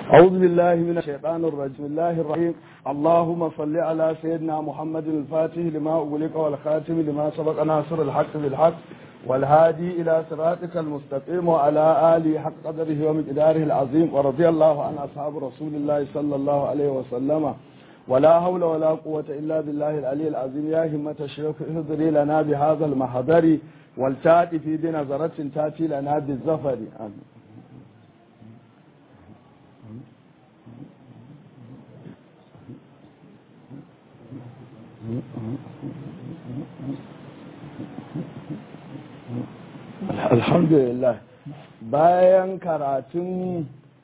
أعوذ بالله من الشيطان الرجيم بسم الله الرحيم اللهم صل على سيدنا محمد الفاتح لما أغلق والخاتم لما سبق ناصر الحق بالحق والهادي إلى صراطك المستقيم وعلى آله حق قدره ومقداره العظيم ورضي الله عن أصحاب رسول الله صلى الله عليه وسلم ولا حول ولا قوة إلا بالله العلي العظيم يا همة الشيخ اهضري لنا بهذا المحضر والتاتي في بنظرة تاتي لنا بالزفر آمين alhamdulillah bayan karatun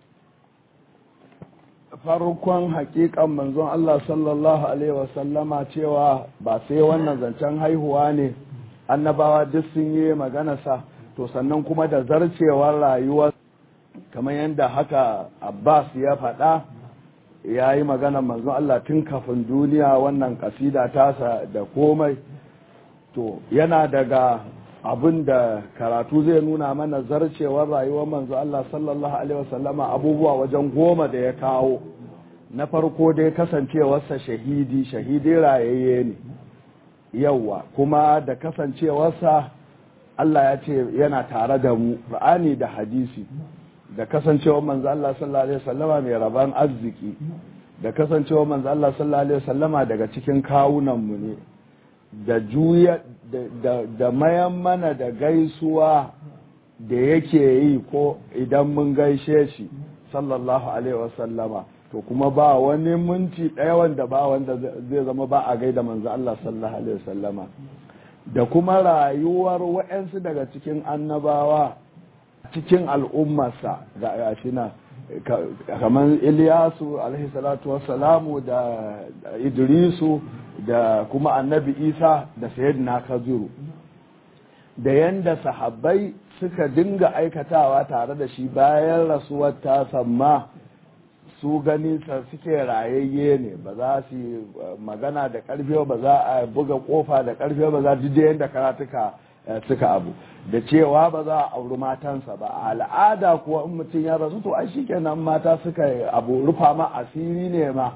farkon hakikan manzon Allah sallallahu alaihi wasallama cewa ba sai wannan zancen haihuwa ne annabawa duk sun yi maganarsa to sannan kuma da zarcewar rayuwar kamar yadda haka abbas ya faɗa ya yi maganar manzon Allah tun kafin duniya wannan kasida tasa da komai to yana daga abin da karatu zai nuna mana zarcewar rayuwar manzo Allah sallallahu alaihi wasallama abubuwa wajen goma da ya kawo na farko dai kasancewarsa shahidi shahidi rayayye ne yawa kuma da kasancewarsa Allah ya ce yana tare da mu ra'ani da hadisi da kasancewar manzo Allah sallallahu alaihi wasallama mai raban arziki da kasancewar manzo Allah sallallahu alaihi wasallama daga cikin kawunan mu ne da juya da, da mayan mana da gaisuwa da yake yi ko idan mun gaishe shi sallallahu alaihi wasallama to kuma ba wani minti ɗaya wanda ba wanda zai zama ba a gaida manzo Allah sallallahu alaihi wasallama da kuma rayuwar wa'yansu daga cikin annabawa cikin al'ummarsa ga yashina kamar Iliyasu alaihi salatu wassalamu da Idrisu da kuma annabi Isa da sayyidina Kaziru da yanda sahabbai suka dinga aikatawa tare da shi bayan rasuwar ta samma su gani suke rayayye ne ba za su magana da karfe ba za a buga kofa da karfe ba za su yadda karatuka suka abu da cewa ba za a auri matansa ba a al'ada kuwa in mutum ya rasu to ai shikenan mata suka abu rufa ma asiri ne ma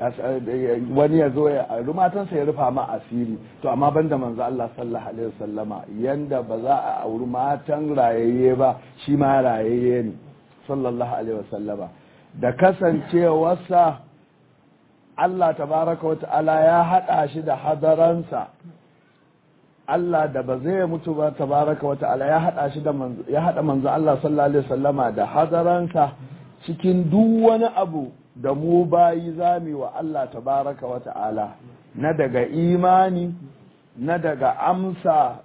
wani ya zo ya auri matansa ya rufa ma asiri to amma banda manzo Allah sallallahu alaihi wasallama yanda ba za a auri matan rayayye ba shi ma rayayye ne sallallahu alaihi wasallama da kasancewarsa Allah tabaraka wata'ala ya haɗa shi da hadaransa Allah da ba zai mutu ba tabaraka wata'ala ya haɗa shi da ya haɗa manzo Allah sallallahu alaihi wasallama da hadaransa cikin duk wani abu da mu bayi zami wa Allah tabaraka wata'ala na daga imani na daga amsa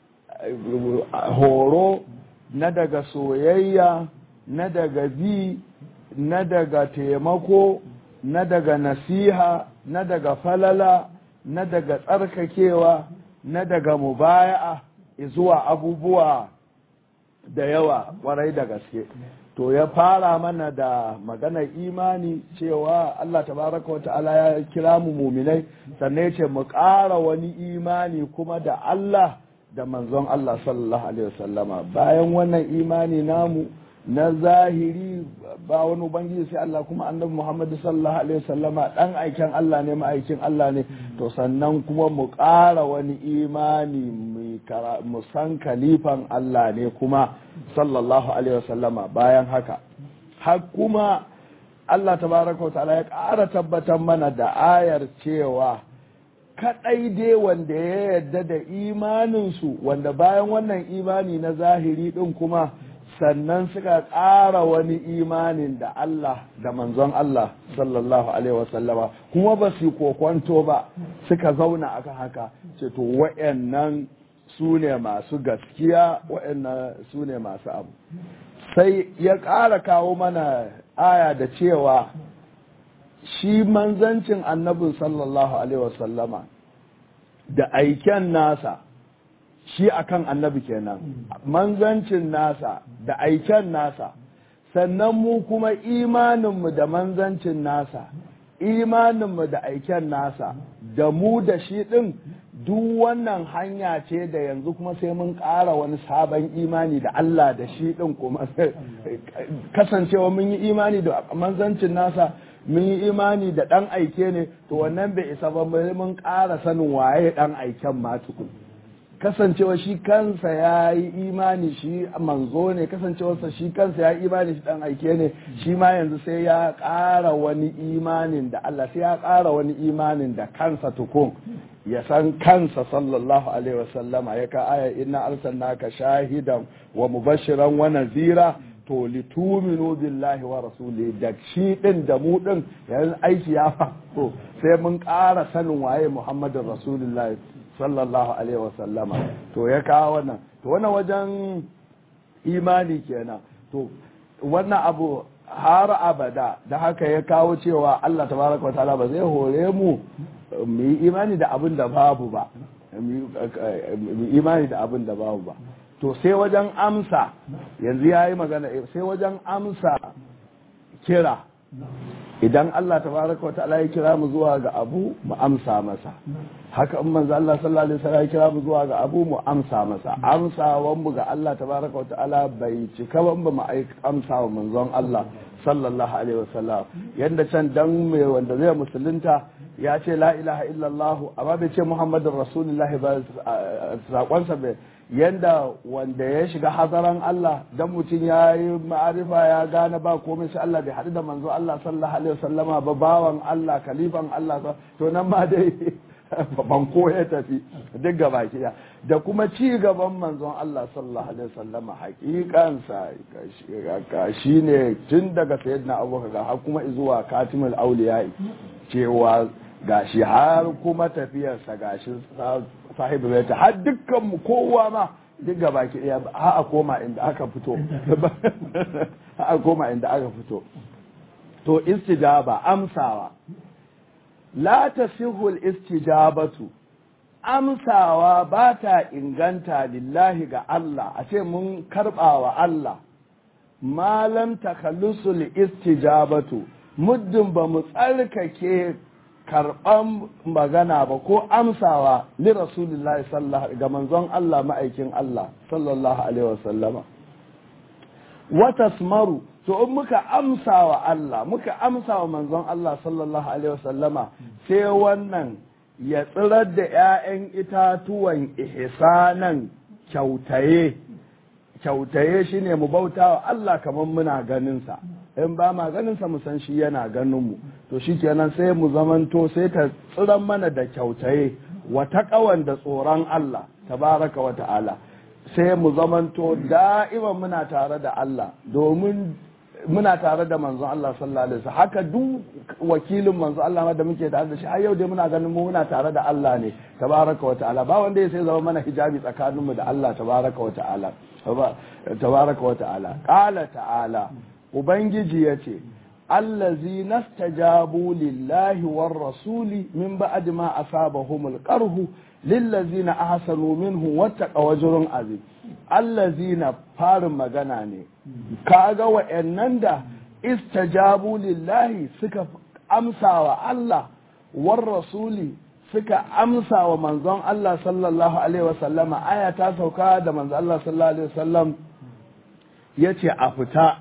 horo na daga soyayya na daga bi na daga taimako na daga nasiha na daga falala na daga tsarkakewa na daga mubaya'a zuwa abubuwa da yawa kwarai da gaske to ya fara mana da maganar imani cewa Allah tabaraka wa ta'ala ya kira mu muminai sannan ya ce mu ƙara wani imani kuma da Allah da manzon Allah sallallahu alaihi wasallama bayan wannan imani namu na zahiri ba wani ubangiji sai Allah kuma annabi Muhammad sallallahu alaihi wasallama dan aikin Allah ne ma'aikin Allah ne to sannan kuma mu ƙara wani imani mu san kalifan Allah ne kuma sallallahu alaihi wasallama bayan haka har kuma Allah tabaraka wa ta'ala ya ƙara tabbatar mana da ayar cewa kadai dai wanda ya yarda da imaninsu wanda bayan wannan imani na zahiri din kuma sannan suka ƙara wani imanin da Allah da manzon Allah sallallahu Alaihi wasallama kuma ba su kokwanto ba suka zauna akan haka ce to wa'yannan su ne masu gaskiya wa'yannan su ne masu abu sai ya ƙara kawo mana aya da cewa shi manzancin annabin sallallahu Alaihi wasallama da aiken nasa shi akan annabi kenan manzancin nasa da aiken nasa sannan mu kuma imaninmu da manzancin nasa imaninmu da aiken nasa da mu da shi ɗin duk wannan hanya ce da yanzu kuma sai mun ƙara wani sabon imani da Allah da shi ɗin kuma kasancewa mun yi imani da manzancin nasa mun yi imani da ɗan aike ne to wannan bai isa ba mun ƙara sanin waye ɗan aiken ma tukun kasancewa shi kansa ya yi imani shi manzo ne kasancewarsa shi kansa ya yi imani shi dan aike ne shi ma yanzu sai ya ƙara wani imanin da Allah sai ya ƙara wani imanin da kansa tukun ya san kansa sallallahu alaihi wasallama ya ka aya inna arsalnaka shahidan wa mubashiran wa nazira to lituminu billahi wa rasuli da shi din da mu din yanzu aiki ya fa to sai mun ƙara sanin waye muhammadin rasulullahi sallallahu alaihi wasallama to ya kawo wannan to wannan wajen imani kenan to wannan abu har abada da haka ya kawo cewa Allah tabaraka wa ta'ala ba zai hore mu mu yi imani da abin da babu ba mu yi imani da abin da babu ba to sai wajen amsa yanzu ya yi magana sai wajen amsa kira idan Allah tabaraka wa ta'ala ya kira mu zuwa ga abu mu amsa masa haka in manzo Allah sallallahu alaihi wasallam ya kira mu zuwa ga abu mu amsa masa amsawan mu ga Allah tabaraka wa ta'ala bai cika ban ba mu amsa wa manzon Allah sallallahu alaihi wasallam yanda can dan mai wanda zai musulunta ya ce la ilaha illallah amma bai ce muhammadur rasulullah ba sakonsa bai yanda wanda ya shiga hazaran Allah dan mutum ya yi ma'arifa ya gane ba komai sai Allah bai haɗu da manzo Allah sallallahu alaihi wasallama ba bawan Allah kalifan Allah to nan ma dai banko ya tafi duk gaba kiya da kuma ci gaban manzon Allah sallallahu alaihi wasallama hakikansa ka shine tun daga sayyidina Abubakar ga har kuma zuwa katimul auliya cewa gashi har kuma tafiyarsa gashi sahibu bai ta har dukkan mu kowa ma duk gaba ki daya ha a koma inda aka fito ha a koma inda aka fito to istijaba amsawa la tasihul istijabatu amsawa ba ta inganta lillahi ga Allah a ce mun karbawa Allah malam takhallusul istijabatu muddin ba mu tsarkake karɓan magana ba ko amsawa li rasulillahi sallallahu ga manzon Allah ma'aikin Allah sallallahu alaihi wasallama wa tasmaru to in muka amsawa Allah muka amsawa manzon Allah sallallahu alaihi wasallama sai wannan ya tsirar da 'ya'yan itatuwan ihsanan kyautaye kyautaye shine mu bautawa Allah kamar muna ganin sa in ba ma ganin sa mu san shi yana ganin mu to shikenan sai mu zamanto sai ta tsiran mana da kyautaye wata kawan da tsoron Allah tabaraka wa ta'ala sai mu zamanto da'iman muna tare da Allah domin muna tare da manzon Allah sallallahu alaihi wasallam haka duk wakilin manzon Allah da muke tare da shi har yau dai muna ganin mu muna tare da Allah ne tabaraka wa ta'ala ba wanda ya sai zama mana hijabi tsakaninmu da Allah tabaraka wa ta'ala tabaraka wa ta'ala qala ta'ala ubangiji yace allazi nastajabu lillahi war rasuli min ba'di ma asabahumul qarhu lillazina ahsanu minhu wattaqa wajrun azim allazina farin magana ne kaga wa'annan da istajabu lillahi suka amsawa Allah war rasuli suka amsa wa manzon Allah sallallahu alaihi wasallama aya ta sauka da manzon Allah sallallahu alaihi wasallam yace a fita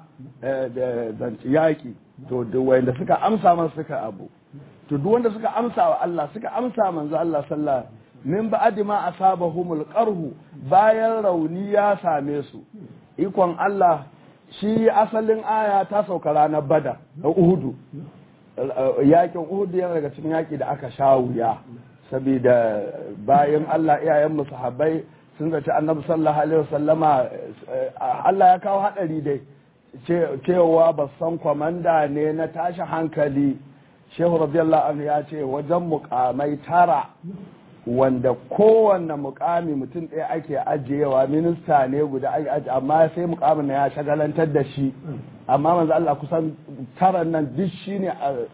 da yaki to duk wanda suka amsa masa suka abu to duk wanda suka amsa wa Allah suka amsa manzon Allah sallallahu min ba'di ma asabahumul qarhu bayan rauni ya same su ikon Allah shi asalin aya ta sauka ranar Badar da Uhudu yakin Uhudu yana daga cikin yaki da aka sha wuya saboda bayan Allah iyayen sahabbai sun zaci annabi sallallahu alaihi wasallama Allah ya kawo hadari dai cewa ba san kwamanda ne na tashi hankali shehu radiyallahu anhu ya ce wajen mukamai tara wanda kowanne mukami mutum ɗaya ake ajiyewa minista ne guda ake ajiye amma sai mukamin ya shagalantar da shi amma manzo Allah kusan taran nan duk shine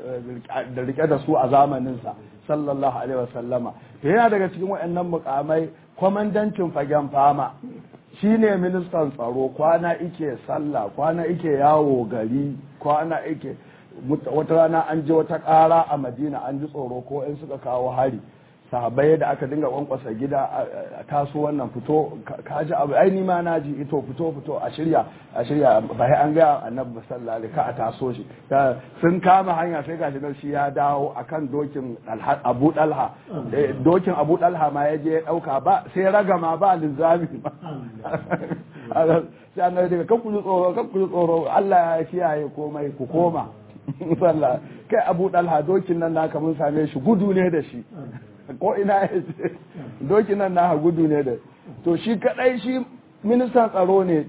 da rike da su a zamaninsa sallallahu alaihi wasallama to yana daga cikin waɗannan mukamai kwamandancin fagen fama shine ministan tsaro kwana ike sallah kwana ike yawo gari kwana ike wata rana an ji wata ƙara a madina an ji tsoro ko in suka kawo hari sahabbai da aka dinga kwankwasa gida a taso wannan fito ka ji abu ai ni ma na ji ito fito fito a shirya a shirya ba sai an ga annabi sallallahu alaihi ka a taso shi sun kama hanya sai gashi nan shi ya dawo akan dokin Abu Dalha dokin Abu Dalha ma ya je ya dauka ba sai ragama ba linzami ba sai annabi daga kan ku tsoro kan ku tsoro Allah ya kiyaye komai ku koma sallah kai Abu Dalha dokin nan naka mun same shi gudu ne da shi ko ina ya ce doki nan na gudu ne da to shi kadai shi ministan tsaro ne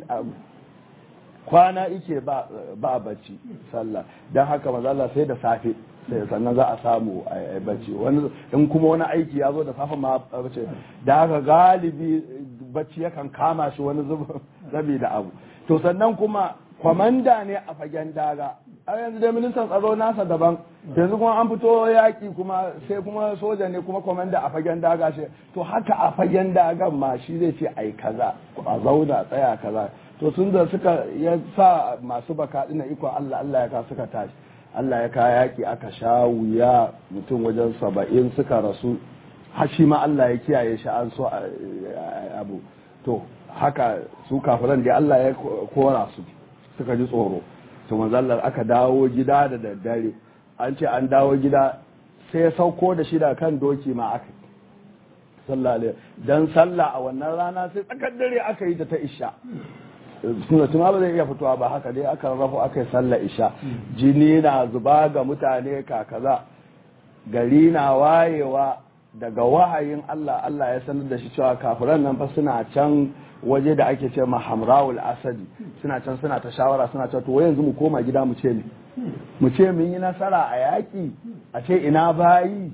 kwana ike ba ba bacci sallah don haka mazala sai da safe sai sannan za a samu a bacci wani in kuma wani aiki ya zo da safe ma bace da haka galibi bacci yakan kama shi wani zabi da abu to sannan kuma kwamanda ne a fagen daga a yanzu dai ministan tsaro nasa daban yanzu kuma an fito yaƙi kuma sai kuma soja ne kuma kwamanda a fagen daga shi to haka a fagen dagan ma shi zai ce ai kaza a zauna tsaya kaza to sun da suka ya sa masu baka dina iko Allah Allah ya ka suka tashi Allah ya ka yaƙi aka sha wuya mutum wajen saba'in suka rasu har shi ma Allah ya kiyaye shi an so abu to haka su kafiran da Allah ya kora su suka ji tsoro to manzallar aka dawo gida da daddare an ce an dawo gida sai ya sauko da shi da kan doki ma aka sallah alaihi dan sallah a wannan rana sai tsakar dare aka yi ta ta isha suna tuma ba zai iya fitowa ba haka dai aka rafo aka yi sallah isha jini na zuba ga mutane kakaza gari na wayewa daga wahayin Allah Allah ya sanar da shi cewa kafiran nan fa suna can waje da ake ce ma hamrawul asadi suna can suna ta shawara suna ta to yanzu mu koma gida mu ce ne mu ce mun yi nasara a yaƙi a ce ina bayi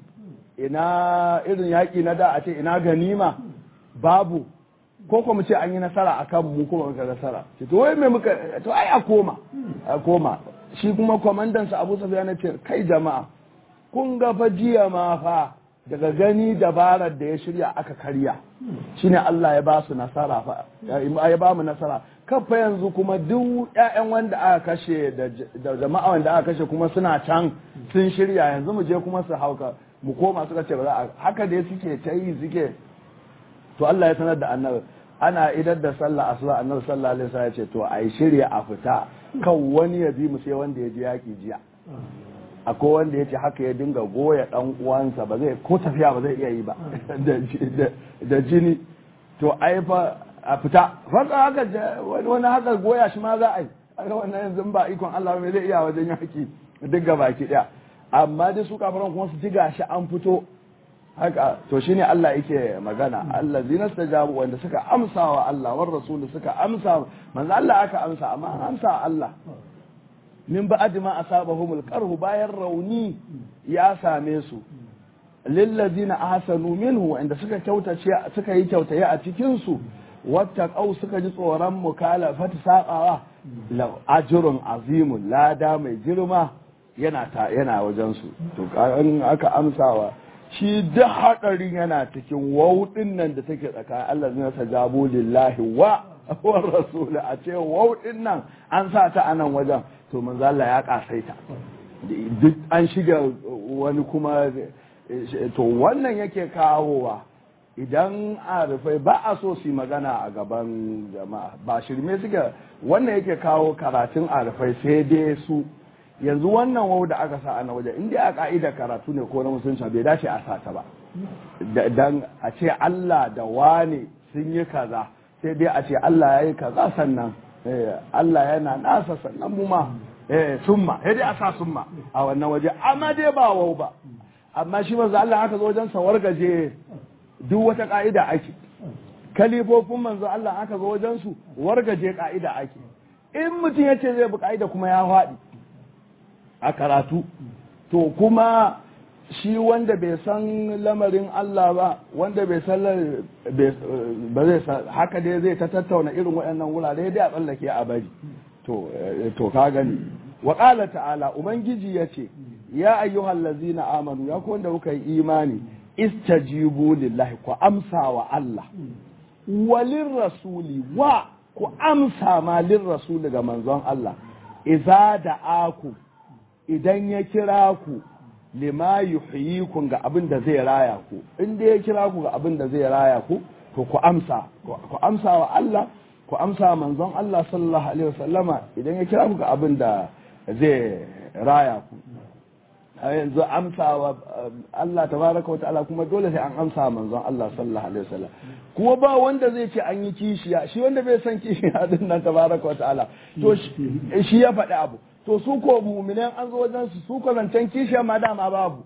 ina irin yaƙi na da a ce ina ganima babu ko kuma ce an yi nasara a kan mu kuma muka nasara ce to wai me muka to ai a koma a koma shi kuma kwamandan sa Abu Sufyan ce kai jama'a kun ga fa jiya ma fa daga gani dabarar da ya shirya aka karya shine Allah ya ba su nasara fa ya ba mu nasara kafa yanzu kuma duk ƴaƴan wanda aka kashe da jama'a wanda aka kashe kuma suna can sun shirya yanzu mu je kuma su hauka mu koma suka ce ba za a haka dai suke ta yi suke to Allah ya sanar da annabi ana idar da sallah asuba annabi sallallahu alaihi wasallam ya ce to ai shirya a fita kan wani ya bi mu sai wanda ya je yaki jiya akwai wanda ya ce haka ya dinga goya dan uwansa ba zai ko tafiya ba zai iya yi ba da jini to ai fa a fita fasa haka wani haka goya shi ma za a yi aka wannan yanzu ba ikon Allah mai zai iya wajen yaki duk ga baki daya amma dai su kafaran kuma su ji gashi an fito haka to shine Allah yake magana Allah zina stajabu wanda suka amsa wa Allah war rasul suka amsa manzo Allah aka amsa amma an amsa Allah min ba'd ma asabahumul qarhu bayan rauni ya same su lillazina ahsanu minhu wanda suka kyautace suka yi kyautaye a cikin su wattaqau suka ji tsoron mukalafat saqawa la ajrun azimun lada mai girma yana ta yana wajen su to kan aka amsawa shi duk hadarin yana cikin wauɗin nan da take tsakanin Allah zai sajabu lillahi wa wa rasul a ce wauɗin nan an sa ta a nan wajen to manzo Allah ya kasaita duk an shiga wani kuma to wannan yake kawowa idan arifai ba a so su magana a gaban jama'a ba shirme suke wannan yake kawo karatun arifai sai dai su yanzu wannan wau da aka sa ana waje inda a ka'idar karatu ne ko na musulunci bai dace a sa ta ba dan a ce Allah da wane sun yi kaza sai dai a ce Allah ya yi kaza sannan Allah yana nasa sannan mu ma summa sai dai a sa summa a wannan waje amma dai ba wau ba amma shi manzo Allah aka zo wajen sa wargaje duk wata ka'ida ake kalifofin manzo Allah aka zo wajen su wargaje ka'ida ake in mutum ya ce zai bi ka'ida kuma ya faɗi a karatu to kuma shi wanda bai san lamarin Allah ba wanda bai san ba zai san haka dai zai ta tattauna irin waɗannan wurare dai a tsallake a bari to to ka gani wa qala ta'ala ubangiji yace ya ayyuhal ladzina amanu ya ku wanda kuka yi imani istajibu lillahi ku amsa wa Allah walin rasuli wa ku amsa ma lin rasuli ga manzon Allah idza da'aku idan ya kira ku lima yuhyikum ga abin da zai raya ku in dai ya kira ku ga abin da zai raya ku to ku amsa ku amsa wa Allah ku amsa manzon Allah sallallahu alaihi wasallama idan ya kira ku ga abin da zai raya ku a yanzu amsa wa Allah tabaraka wa ta'ala kuma dole sai an amsa manzon Allah sallallahu alaihi wasallam kuma ba wanda zai ce an yi kishiya shi wanda bai san kishiya din nan tabaraka wa ta'ala to shi ya faɗi abu to su ko mu'minan an zo wajen su su ko zancen kishiya ma dama babu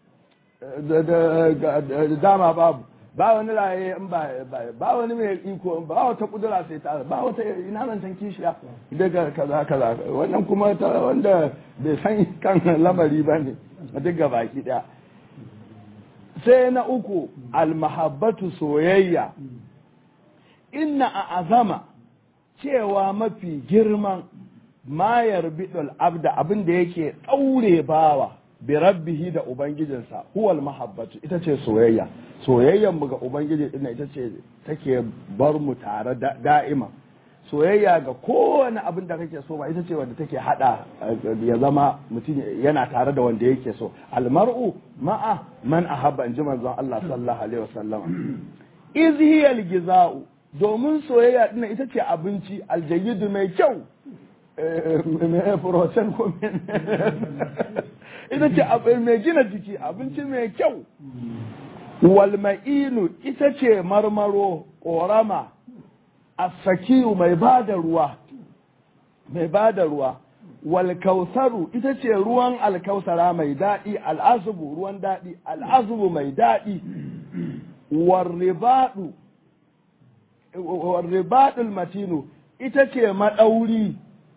dama babu ba wani raye in ba ba wani mai iko ba wata kudura sai ta ba wata ina zancen kishiya daga kaza kaza wannan kuma ta wanda bai san kan lamari ba ne duk baki daya sai na uku almahabbatu soyayya inna a azama cewa mafi girman mayar bidul abda abin da yake ɗaure bawa bi rabbihi da ubangijinsa huwal mahabbatu ita ce soyayya soyayyan mu ga ubangiji din ita ce take bar mu tare da'ima soyayya ga kowane abin da kake so ba ita ce wanda take hada ya zama mutum yana tare da wanda yake so almar'u ma'a man ahabba in ji manzon Allah sallallahu alaihi wasallam iz hiya algiza'u domin soyayya din ita ce abinci aljayidu mai kyau mai protein ko ita ce abin mai gina jiki abinci mai kyau walma'inu ita ce marmaro ƙorama asakiyu mai ba da ruwa mai ba da ruwa walkausaru ita ce ruwan alkausara mai daɗi al'azubu ruwan daɗi al'azubu mai daɗi warribaɗu warribaɗul matinu ita ce maɗauri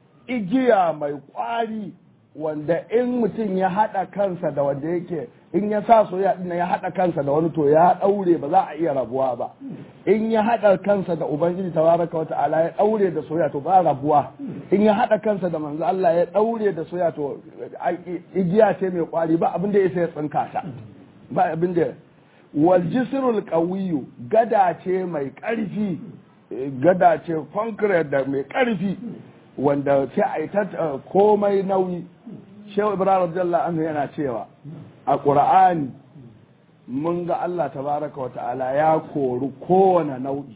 igiya mai ƙwari wanda in mutum ya haɗa kansa da wanda yake in ya sa soyayya ɗin ya haɗa kansa da wani to ya ɗaure ba za a iya rabuwa ba in ya haɗa kansa da ubangiji tabaraka wa ta'ala ya ɗaure da soyayya to ba rabuwa in ya haɗa kansa da manzo Allah ya ɗaure da soyayya to igiya ce mai kwari ba abin da ya sai tsinka ta ba abin da wal jisrul qawiyyu gada ce mai ƙarfi gada ce concrete da mai ƙarfi wanda sai a yi ta komai nauyi shehu ibrahim radiyallahu anhu yana cewa a ƙur'ani mun ga Allah tabaraka wa ta'ala ya kori kowane nau'i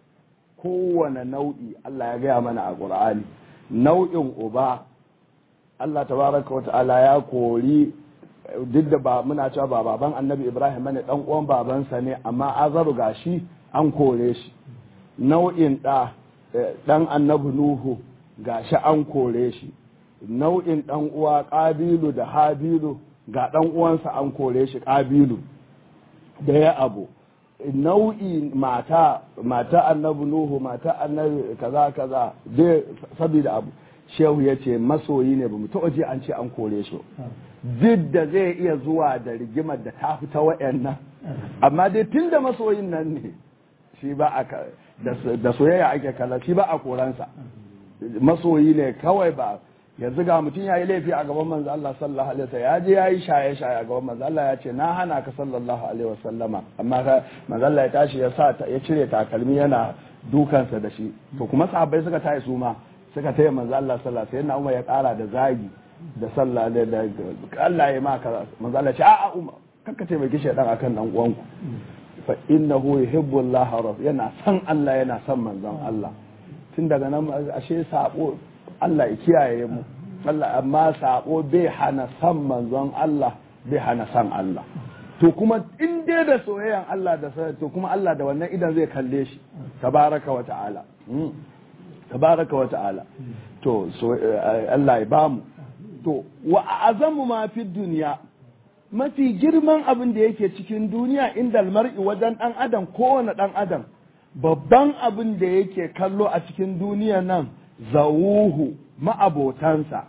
kowane nau'i Allah ya gaya mana a ƙur'ani nau'in uba Allah tabaraka wa ta'ala ya kori duk da ba muna cewa ba baban annabi ibrahim ne dan uwan babansa ne amma azaru gashi an kore shi nau'in ɗa ɗan annabi nuhu gashi an kore shi nau'in ɗan uwa ƙabilu da habilu ga ɗan uwansa an kore shi ƙabilu da ya abu nau'i mata mata annabi nuhu mata annabi kaza kaza dai saboda abu shehu ya ce masoyi ne ba mu taɓa ji an ce an kore shi duk da zai iya zuwa da rigimar da ta fita wa'annan amma dai tun da masoyin nan ne shi ba a da soyayya ake kalla shi ba a koransa masoyi ne kawai ba yanzu ga mutum ya yi laifi a gaban manzo Allah sallallahu alaihi wasallam ya je ya yi shaye shaye a gaban manzo Allah ya ce na hana ka sallallahu alaihi wasallama amma ka manzo Allah ya tashi ya sa ya cire takalmi yana dukansa da shi to kuma sahabbai suka tayi su ma suka taya manzo Allah sallallahu alaihi wasallam Umar ya kara da zagi da sallah da da Allah ya maka manzo Allah ya ce a'a Umar kakka taimaki shaydan akan dan uwanku fa innahu yuhibbu Allah yana san Allah yana san manzon Allah tun daga nan ashe sabo Allah ya kiyaye mu Allah amma sabo bai hana san manzon Allah bai hana san Allah to kuma in dai da soyayyan Allah da to kuma Allah da wannan idan zai kalle shi tabaraka wa ta'ala tabaraka wa ta'ala to so Allah ya bamu to wa azamu ma fi duniya mafi girman abin da yake cikin duniya inda mar'i wajen dan adam kowane dan adam babban abin da yake kallo a cikin duniya nan zawuhu ma'abotansa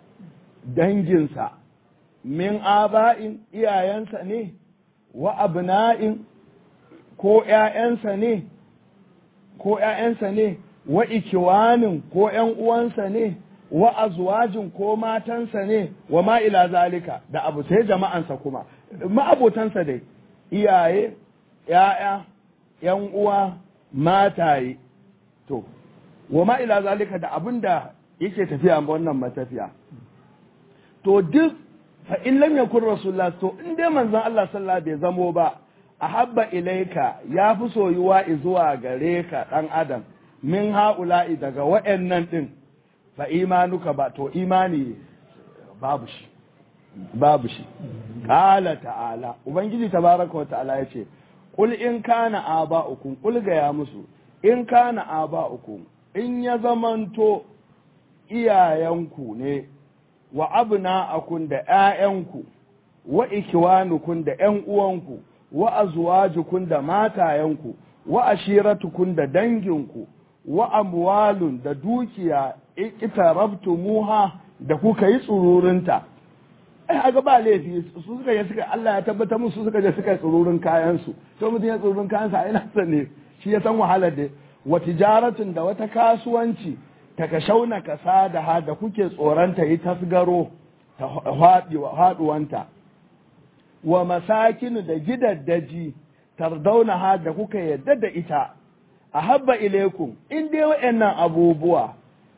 danginsa min aba'in iyayensa ne wa abna'in ko ‘ya'yansa ne ko ‘ya'yansa ne wa ikiwanin ko ‘yan uwansa ne wa azwajin ko matansa ne wa ma'ila zalika da abu sai jama'ansa kuma ma'abotansa dai iyaye ‘ya'ya ‘yan uwa mataye to wa ma ila zalika da abin da yake tafiya wannan matafiya to duk fa in lam yakun rasulullah to in dai manzon Allah sallallahu bai zamo ba ahabba ilaika ya fi soyuwa zuwa gare ka dan adam min haula'i daga wa'annan din fa imanuka ba to imani babu shi babu shi qala ta'ala ubangiji tabaraka wa ta'ala yace qul in kana aba'ukum qul ga ya musu in kana aba'ukum in ya zamanto iyayenku ne wa abna'akum da ƴaƴanku wa ikiwanukun da ƴan uwanku wa azwajukum da matayenku wa ashiratukum da danginku wa amwalun da dukiya ikitarabtumuha da kuka yi tsururinta ai aga ba laifi su suka je suka Allah ya tabbatar musu suka je suka tsururin kayan su to mutum ya tsururin kayan sa ai nasa ne shi ya san wahalar da wa tijaratun da wata kasuwanci ta kashauna kasa da ha da kuke tsoranta yi tasgaro ta haduwanta wa masakin da gidaddaji tardauna ha da kuka yadda da ita a habba ilaikum in dai wa'annan abubuwa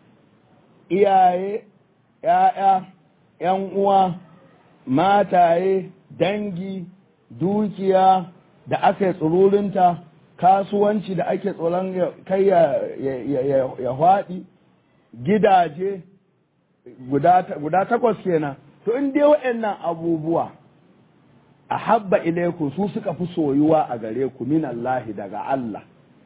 iyaye ‘ya'ya ‘yan uwa mataye dangi dukiya da aka yi tsururinta kasuwanci da ake tsoron kai ya haɗi gidaje guda takwas kenan to in dai wa'annan abubuwa a habba ilaikum su suka fi soyuwa a gare ku min Allah daga Allah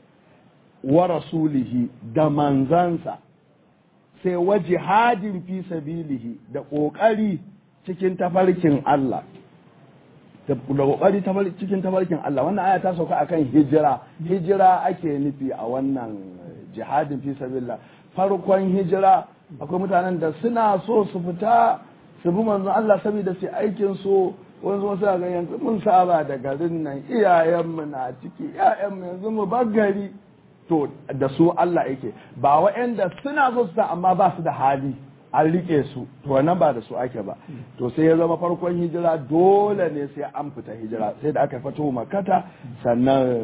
wa rasulihi da manzansa sai wa jihadin fi sabilihi da ƙoƙari cikin tafarkin Allah da ƙoƙari cikin tafarkin Allah wannan aya ta sauka akan hijira hijira ake nufi a wannan jihadin fi sabilillah farkon hijira akwai mutanen da suna so su fita su bi manzon Allah saboda su aikin su wani zuwa suna ga yanzu mun saba da garin nan iyayenmu na ciki iyayenmu yanzu mu bar gari to da su Allah yake ba wa'anda suna so su amma ba su da hali an rike su to wannan ba da su ake ba to sai ya zama farkon hijira dole ne sai an fita hijira sai da aka fito makata sannan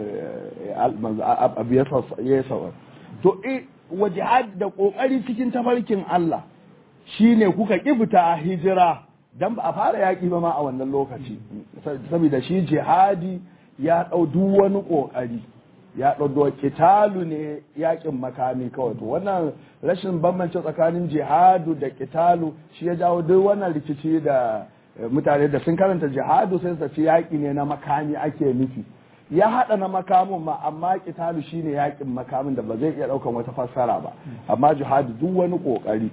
abu ya sauwa to wa jihad da kokari cikin tafarkin Allah shine kuka ki fita hijira dan ba a fara yaki ba ma a wannan lokaci saboda shi jihadi ya dau duk wani kokari ya ɗauko kitalu ne yakin makami kawai to wannan rashin bambance tsakanin jihadu da kitalu shi ya jawo duk wannan rikici da mutane da sun karanta jihadu sai su ce yaƙi ne na makami ake nufi ya haɗa na makamin ma amma kitalu shine yakin makamin da ba zai iya ɗaukan wata fassara ba amma jihadu duk wani ƙoƙari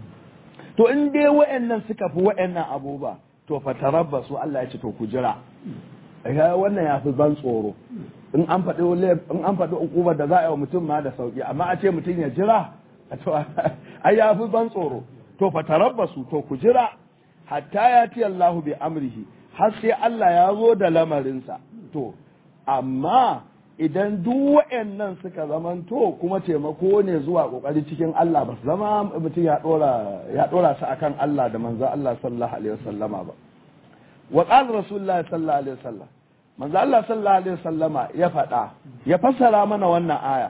to in dai wa'annan suka fi wa'annan abubuwa to fa tarabbasu Allah ya ce to ku jira wannan ya fi ban tsoro in an faɗi in an faɗi ukubar da za a yi wa mutum ma da sauki amma a ce mutum ya jira to ai ya fi ban tsoro to fa tarabbasu to ku jira hatta ya ti Allahu bi amrihi har sai Allah ya zo da lamarinsa to amma idan duk wa'annan suka zamanto kuma taimako ne zuwa kokari cikin Allah ba su zama mutum ya dora ya dora su akan Allah da manzo Allah sallallahu alaihi wasallama ba wa qala rasulullahi sallallahu alaihi wasallam manzo Allah sallallahu alaihi wasallama ya faɗa ya fassara mana wannan aya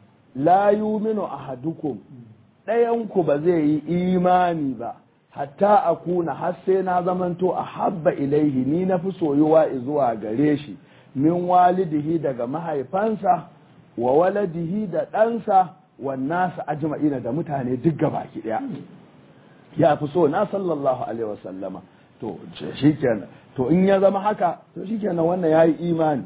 la yuminu ahadukum ɗayan ku ba zai yi imani ba hatta akuna har sai na zamanto a habba ilaihi ni na fi soyuwa zuwa gare shi min walidihi daga mahaifansa wa waladihi da ɗansa wannasa ajma'ina da mutane duk gabaki ɗaya ya fi so na sallallahu alaihi wasallama to shikenan to in ya zama haka to shikenan wannan yayi imani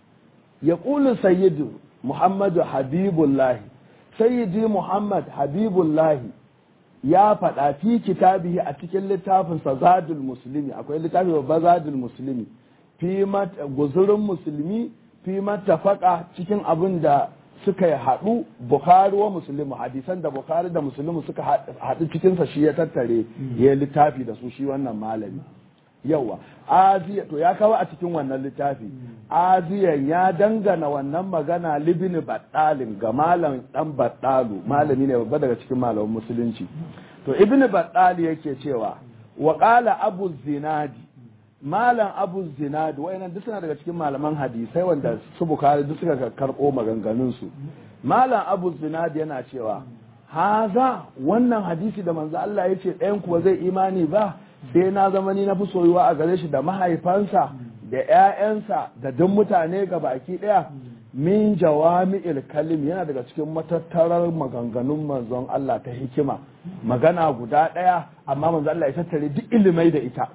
ya qulu sayyidu muhammadu habibullahi sayyidi muhammad habibullahi ya faɗa fi kitabihi a cikin littafinsa zadul muslimi akwai littafi babba zadul muslimi fi guzurin musulmi fi matafaka cikin abin da suka yi haɗu bukhari wa musulmi hadisan da bukhari da musulmi suka haɗu cikinsa shi ya tattare ya littafi da su shi wannan malami yawa aziya to ya kawo a cikin wannan littafi aziyan ya dangana wannan magana libini baddalin ga malam dan baddalu malami ne babba daga cikin malaman musulunci to ibnu baddali yake cewa wa qala abu zinadi malam abu zinadi wayannan duk suna daga cikin malaman hadisai wanda su bukari duk suka karbo maganganun su malam abu zinadi yana cewa haza wannan hadisi da manzo Allah yace ɗayan kuwa zai imani ba sai na zama ni na fi soyuwa a gare shi da mahaifansa da ƴaƴansa da duk mutane ga baki ɗaya min jawami'il kalim yana daga cikin matattarar maganganun manzon Allah ta hikima magana guda ɗaya amma manzon Allah ya tattare duk ilimai da ita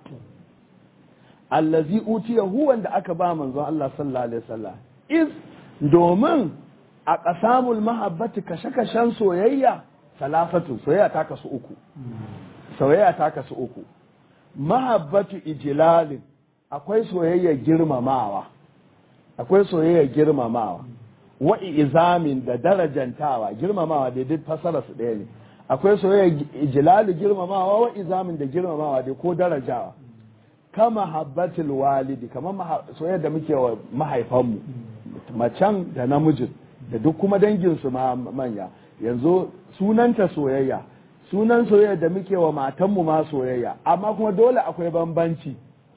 allazi utiyahu wanda aka ba manzon Allah sallallahu alaihi wasallam iz domin a qasamul mahabbati kashe-kashen soyayya salafatu soyayya ta kasu uku soyayya ta kasu uku mahabbatu ijlalin akwai soyayya girmamawa akwai soyayya girmamawa wa izamin da darajantawa girmamawa da duk fasara su ɗaya ne akwai soyayya ijlalu girmamawa wa izamin da girmamawa da ko darajawa kama habbatul walidi kamar soyayya da muke wa mahaifanmu macen da namijin da duk kuma danginsu ma manya yanzu sunanta soyayya sunan soyayya da muke wa matanmu ma soyayya amma kuma dole akwai bambanci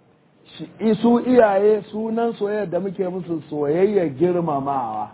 su iyaye sunan soyayya da muke musu soyayya girmamawa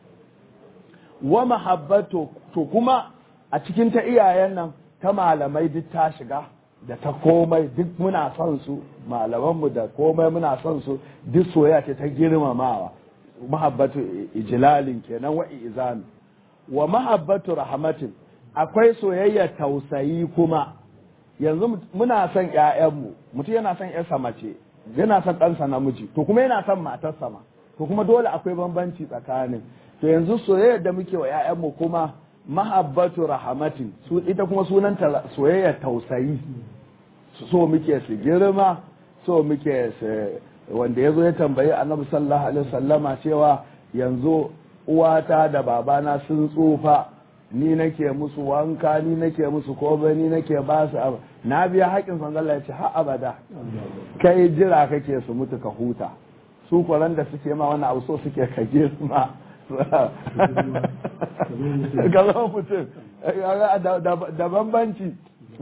wa mahabbatu to kuma a cikin ta iyayen nan ta malamai duk ta shiga da ta komai duk muna son su malamanmu da komai muna son su duk soyayya ce ta girmamawa mahabbatu ijlalin kenan wa izami wa mahabbatu rahmatin akwai soyayya tausayi kuma yanzu muna son ƴaƴanmu mutum yana son ƴarsa mace yana son ɗansa namiji to kuma yana son matarsa ma to kuma dole akwai bambanci tsakanin to yanzu soyayya da muke wa ƴaƴanmu kuma mahabbatu rahmatin su ita kuma sunan soyayya tausayi so muke su girma so muke su wanda ya zo ya tambayi annabi sallallahu alaihi wasallama cewa yanzu uwata da babana sun tsufa ni nake musu wanka ni nake musu komai ni nake ba su abu na biya haƙin san Allah ya ce har abada kai jira kake su mutu ka huta su kwaran da suke ma wani abu so suke ka girma ga zama mutum da bambanci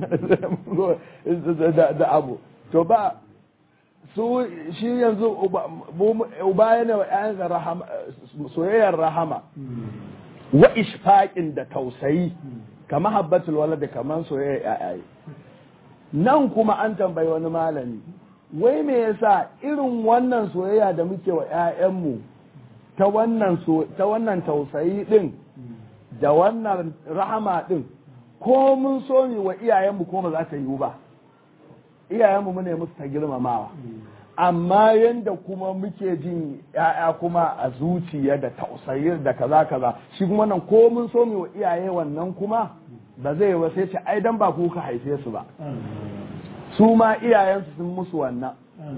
da abu to ba su shi yanzu uba yana wa ‘ya'yansa soyayyar rahama wa ishfaƙin da tausayi kama habbatul wala da kaman soyayyar ‘ya'yaye nan kuma an tambayi wani malami wai me yasa irin wannan soyayya da muke wa ‘ya'yanmu ta wannan tausayi ɗin da wannan rahama ɗin ko mun so mi wa iyayenmu ko ba za ta yiwu ba iyayenmu mune musu ta girmamawa amma yanda kuma muke jin ya'ya kuma a zuciya da tausayi da kaza kaza shi kuma nan ko mun so mu wa iyaye wannan kuma ba zai ba sai ce ai dan ba ku ka haife su ba su ma iyayensu sun musu wannan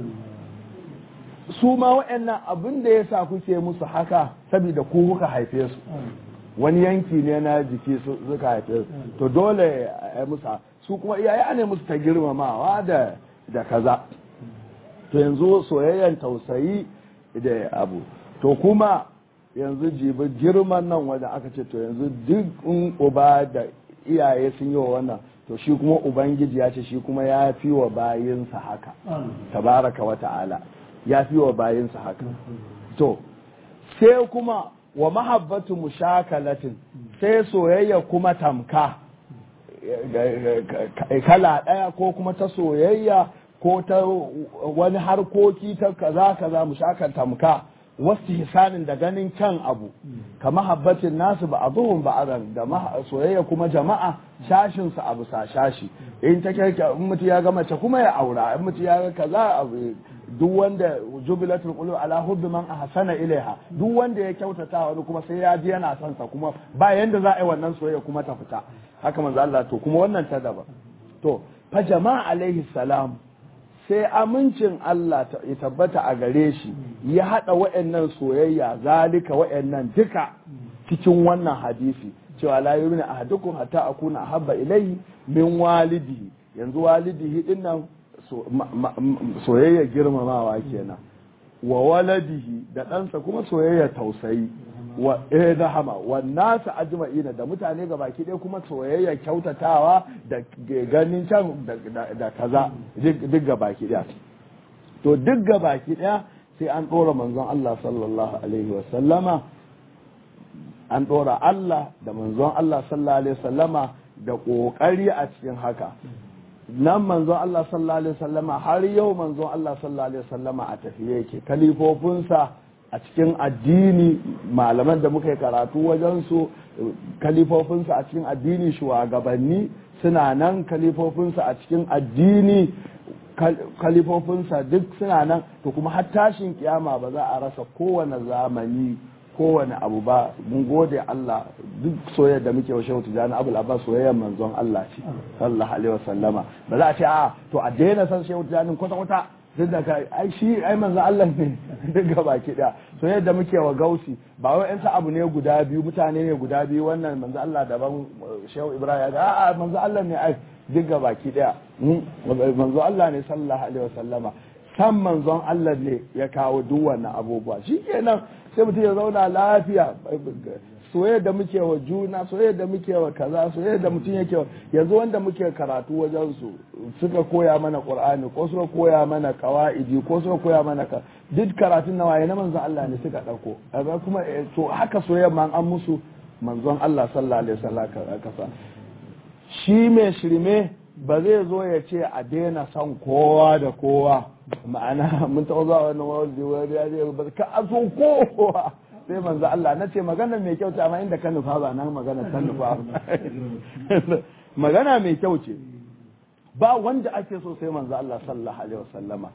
su ma waɗannan abin da yasa kuke musu haka saboda ku kuka haife su wani yanki ne na jiki suka haife su to dole a musu su kuma iyaye ne musu ta girmamawa da da kaza to yanzu soyayyan tausayi da abu to kuma yanzu jibi girman nan wanda aka ce to yanzu duk in uba da iyaye sun yi wa wannan to shi kuma ubangiji ya ce shi kuma ya fi wa bayinsa haka tabaraka wa ta'ala ya fi wa bayinsa haka to sai kuma wa mahabbatu mushakalatin sai soyayya kuma tamka kala ɗaya ko kuma ta soyayya ko ta wani harkoki ta kaza kaza mushakal tamka wasu hisanin da ganin kyan abu ka mahabbatin nasu ba abuhun ba azan da soyayya kuma jama'a shashin su abu sa shashi in ta kyarka in mutu ya ga mace kuma ya aura in mutu ya ga kaza abu duk wanda jubilatul qulub ala hubbi man ahsana ilaiha duk wanda ya kyautata wani kuma sai ya ji yana son sa kuma ba yanda za a yi wannan soyayya kuma ta fita haka manzo Allah to kuma wannan ta daba to fa jama'a alaihi salam sai amincin Allah ya tabbata a gare shi ya hada wa'annan soyayya zalika wa'annan duka cikin wannan hadisi cewa la yurina ahadukum hatta akuna ahabba ilayhi min walidihi yanzu walidihi dinnan soyayya girmamawa kenan wa waladihi da ɗansa kuma soyayya tausayi wa eh rahama wa nasu ajma'ina da mutane ga baki ɗaya kuma soyayya kyautatawa da ganin can da kaza duk ga baki ɗaya to duk ga baki ɗaya sai an ɗora manzon Allah sallallahu alaihi wa sallama an ɗora Allah da manzon Allah sallallahu alaihi wa sallama da ƙoƙari a cikin haka nan manzon Allah sallallahu alaihi wasallama har yau manzon Allah sallallahu alaihi wasallama a tafiye yake kalifofinsa a cikin addini malaman da muka yi karatu wajen su kalifofinsa a cikin addini shugabanni suna nan kalifofinsa a cikin addini kalifofinsa duk suna nan to kuma har tashin kiyama ba za a rasa kowane zamani kowane abu ba mun gode Allah duk soyayya da muke wa shehu tijani abul abbas soyayyar manzon Allah ce sallallahu alaihi wasallama ba za a ce a to a daina san shehu tijani kwata kwata duk da ka ai shi ai manzon Allah ne duk gaba ki da soyayya da muke wa gausi ba wai yan abu ne guda biyu mutane ne guda biyu wannan manzon Allah daban shehu ibrahim a a manzon Allah ne ai duk gaba ki daya manzon Allah ne sallallahu alaihi wasallama san manzon Allah ne ya kawo duk wannan abubuwa shikenan sai mutum ya zauna lafiya soyayya da muke wa juna soyayya da muke wa kaza soyayya da mutum yake wa yanzu wanda muke karatu wajen su suka koya mana qur'ani ko suka koya mana qawaidi ko suka koya mana ka duk karatun na waye na manzon Allah ne suka dauko kaga kuma to haka soyayya ma an musu manzon Allah sallallahu alaihi wasallam kasa shi mai shirme ba zai zo ya ce a daina son kowa da kowa ma'ana mun taɓa zuwa wani mawaldi wani ya ce ba ka a so kowa sai manzo Allah na ce magana mai kyau ce amma inda ka nufa ba nan magana ta nufa magana mai kyau ce ba wanda ake so sai manzo Allah sallallahu alaihi wasallama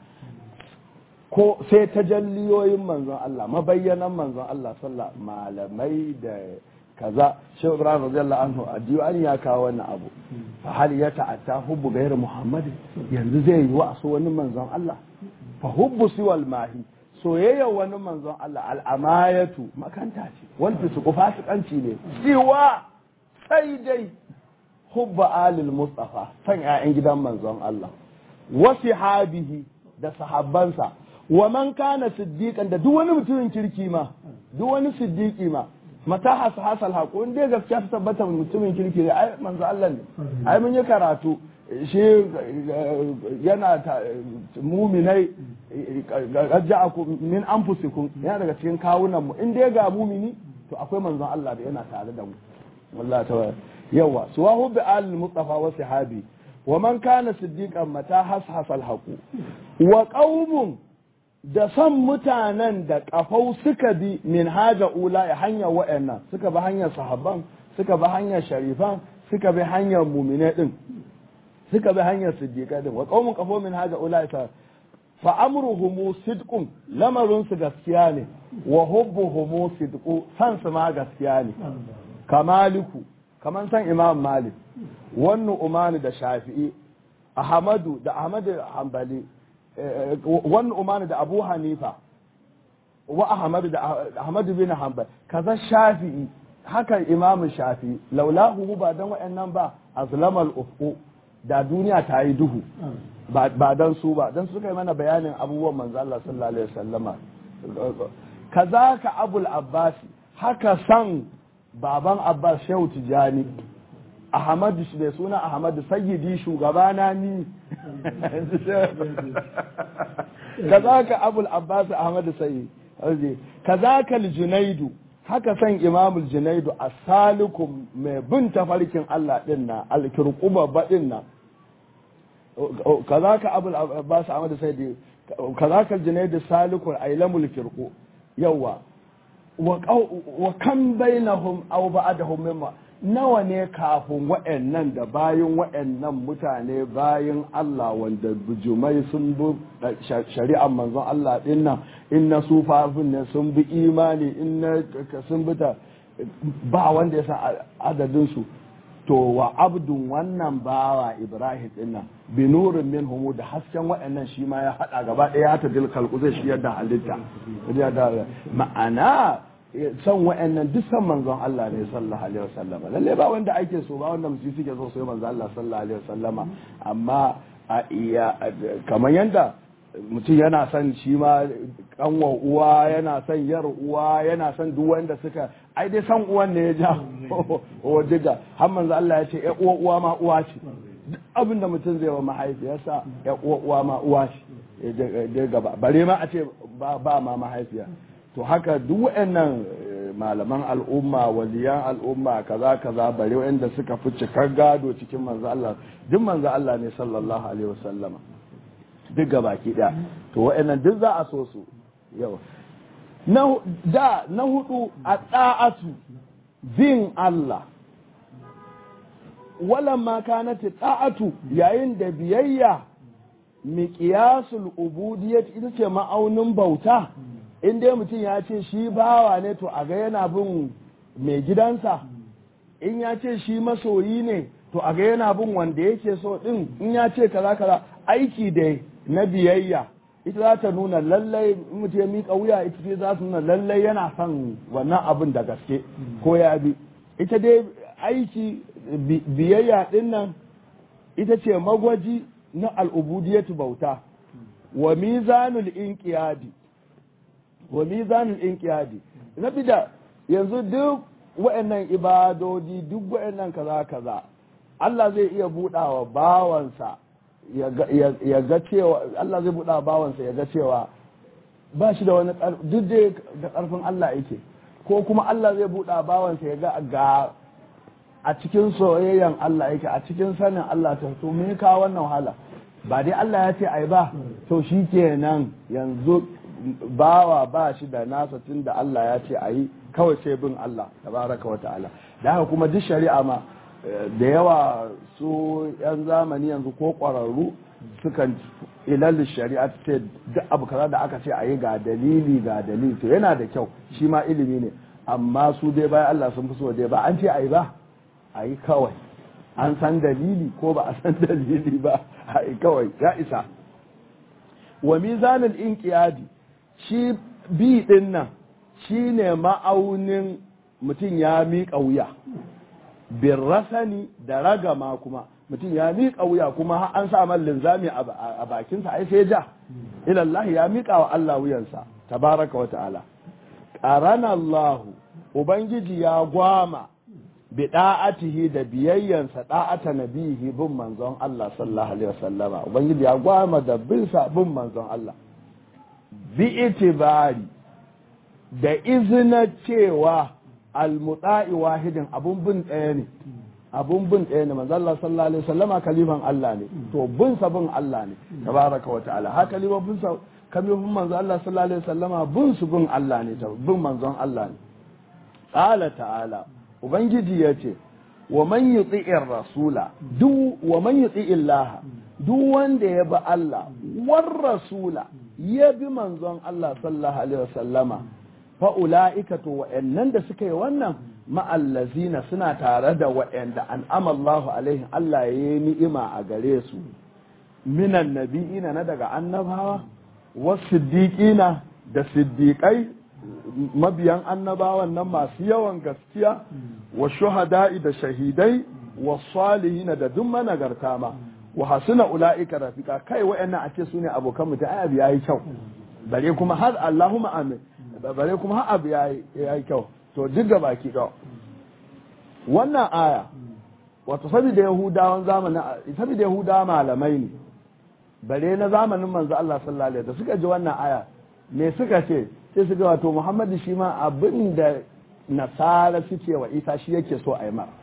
ko sai tajalliyoyin manzon Allah mabayyanan manzon Allah sallallahu malamai da kaza shehu ibrahim radiyallahu anhu a diwani ya kawo wannan abu fa hal ya ta'atta hubbu ghayr muhammad yanzu zai yi wa so wani manzon Allah fa hubbu siwal mahi soyayya wani manzon Allah al'amayatu makanta ce wal fisqu fasikanci ne siwa sai dai hubba alil mustafa san ƴaƴan gidan manzon Allah wa sihabihi da sahabbansa wa man kana siddiqan da duk wani mutumin kirki ma duk wani siddiqi ma mata hasa hasal haƙo in dai gaskiya ta tabbata mutumin kirki ne ai manzo Allah ne ai mun yi karatu shi yana muminai ja'akum min anfusikum yana daga cikin kawunan mu in dai ga mumini to akwai manzon Allah da yana tare da mu wallahi ta yawa suwahu bi al mustafa wa sahabi wa man kana siddiqan mata hashasal haqu wa qaumun da son mutanen da kafau suka bi min haja ula ya hanyar wa'annan suka bi hanyar sahabban suka bi hanyar sharifan suka bi hanyar mumine din suka bi hanyar siddiqa din wa qaumun kafau min haja ula ya fa amruhum sidqun lamarin su gaskiya ne wa hubbuhum sidqu san su ma gaskiya ne kamaliku kaman san imam malik wannan umani da shafi'i ahmadu da ahmadu hanbali wannan umani da abu hanifa wa ahmad da ahmad bin hanbal kaza shafi'i haka imamu shafi'i laulahu ba dan wayannan ba azlamal ufqu da duniya ta yi duhu ba dan su ba dan suka yi mana bayanin abubuwan manzo Allah sallallahu alaihi wasallama kaza ka abul abbas haka san baban abbas shehu tijani ahmad shi da suna ahmad sayyidi shugabana ni kazaka abul abbas ahmad sayyid kazaka al-junaidu haka san imamul junaidu as-salikum mai bin tafarkin Allah din na al-kirquba badin na kazaka abul abbas ahmad sayyid kazaka al-junaidu salikul ailamul kirqu yawa wa kan bainahum aw ba'dahum mimma nawa ne kafin wa'annan da bayan wa'annan mutane bayan Allah wanda bujumai sun bi shari'ar manzon Allah din nan in na sufafin ne sun bi imani in na sun bi ta ba wanda ya san adadin su to wa abdun wannan bawa Ibrahim din nan bi nurin min humu da hasken wa'annan shi ma ya hada gaba ɗaya ta dilkal zai shi yadda halitta ma'ana son wa'annan duk san manzon Allah ne sallallahu alaihi wasallama lalle ba wanda ake so ba wanda mutum suke so sai manzon Allah sallallahu alaihi wasallama amma a iya kamar yanda mutum yana son shi ma kanwa uwa yana son yar uwa yana son duk wanda suka ai dai san uwan ne ya ja o diga har manzon Allah ya ce ya uwa uwa ma uwa ce duk abin da mutum zai wa mahaifiyarsa ya uwa uwa ma uwa ce gaba bare ma a ce ba ma mahaifiya to haka duk waɗannan malaman al'umma waliyan al'umma kaza kaza bare wanda suka fi cikar gado cikin manzo Allah duk manzo Allah ne sallallahu alaihi wasallama duk gabaki daya to wa'annan duk za a so su yau na da na hudu a da'atu bin Allah walamma kanat ta'atu yayin da biyayya miƙiyasul ubudiyyat ita ce ma'aunin bauta in dai mutum ya ce shi bawa ne to a ga yana bin mai gidansa in ya ce shi masoyi ne to a ga yana bin wanda yake so din in ya ce kaza kaza aiki da na biyayya ita za ta nuna lallai mutum ya miƙa wuya ita ce za su nuna lallai yana son wannan abin da gaske ko ya bi ita dai aiki biyayya din nan ita ce magwaji na al'ubudiyatu bauta wa mizanul inqiyadi wa mizanul inqiyadi na bida yanzu duk wa'annan ibadodi duk wa'annan kaza kaza Allah zai iya budawa bawansa ya ga cewa Allah zai budawa bawansa ya ga cewa ba shi da wani duk dai da karfin Allah yake ko kuma Allah zai buɗa bawansa ya ga ga a cikin soyayyan Allah yake a cikin sanin Allah ta to me ka wannan wahala ba dai Allah ya ce ai ba to shi kenan yanzu bawa ba shi da nasa tun da Allah ya ce ayi kawai sai bin Allah tabaraka wa ta'ala da haka kuma duk shari'a ma da yawa su yan zamani yanzu ko ƙwararru sukan ilal shari'a ce duk abu kaza da aka ce ayi ga dalili ga dalili to yana da kyau shi ma ilimi ne amma su dai bayan Allah sun fi so dai ba an ce ayi ba ayi kawai an san dalili ko ba a san dalili ba ayi kawai ya isa wa mizanul inqiyadi shi bi din nan shine ma'aunin mutum ya miƙa wuya bin rasani da ragama kuma mutum ya miƙa wuya kuma an sa man linzami a bakinsa ai sai ja ilallahi ya miƙa wa Allah wuyansa tabaraka wa ta'ala qarana Allah ubangiji ya gwama bi da'atihi da biyayyansa da'ata nabihi bin manzon Allah sallallahu alaihi wasallama ubangiji ya gwama da bin sa bin manzon Allah bi itibari da izina cewa almuta'i wahidin abun bin ɗaya ne abun bin ɗaya ne manzo Allah sallallahu alaihi wasallama kalifan Allah ne to bin sa bin Allah ne tabaraka wa ta'ala haka kalifan bin sa kalifan manzo Allah sallallahu alaihi wasallama bin su bin Allah ne bin manzon Allah ne qala ta'ala ubangiji yace wa man yuti'ir rasula duk wa man yuti'ir Allah duk wanda ya bi Allah war rasula ya bi manzon Allah sallallahu alaihi wasallama fa'ula'ika to wa'yannan da suka yi wannan ma'allazina suna tare da wa'yanda an amallahu alaihim Allah ya yi ni'ima a gare su minan nabi'ina na daga annabawa wasu siddiƙina da siddiƙai mabiyan annabawan nan masu yawan gaskiya wa shuhada'i da shahidai wa salihina da duk managarta ma wa hasuna ula'ika rafika kai wa'yannan a ce su ne abokan mutum ai abu yayi kyau bare kuma har Allahumma amin bare kuma har abu ya yi kyau to duk da baki ɗau wannan aya wato saboda yahudawan zamanin saboda yahudawa malamai ne bare na zamanin manzo Allah sallallahu alaihi da suka ji wannan aya me suka ce sai suka wato Muhammadu shi ma abin da nasara suke wa Isa shi yake so a yi mara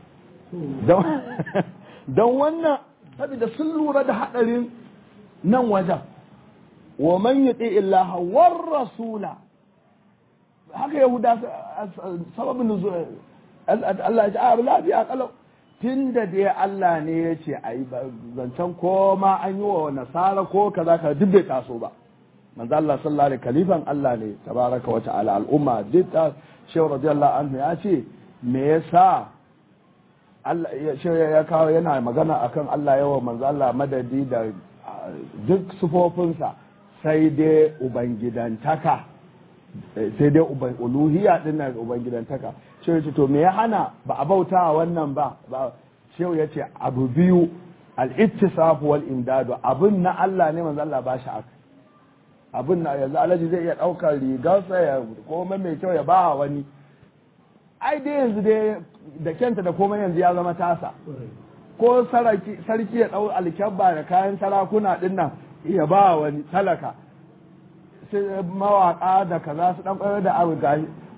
don wannan saboda sun lura da hadarin nan wajen wa man yuti illaha war rasula haka yahuda sababin nuzul Allah ya ce a lafiya kalau tun da dai Allah ne ya ce a yi zancen ko ma an yi wa nasara ko kaza ka duk bai taso ba manzo Allah sallallahu alaihi kalifan Allah ne tabaraka wa ta'ala al'umma duk ta shehu radiyallahu anhu ya ce me yasa Allah ya kawo yana magana akan Allah yawa manzo Allah madadi da duk sufofinsa sai dai ubangidantaka sai dai uluhiyya din nan ubangidantaka shehu ce to me ya hana ba a bauta wannan ba shehu ya ce abu biyu al-ittisaf wal imdadu abun na Allah ne manzo Allah ba shi aka abun na yanzu alaji zai iya daukar rigarsa ya komai mai kyau ya ba wani ai dai yanzu dai da kyanta da komai yanzu ya zama tasa ko sarki ya dau alkyabba da kayan sarakuna din nan ya ba wani talaka sai mawaka da kaza su dan kwayar da abu gashi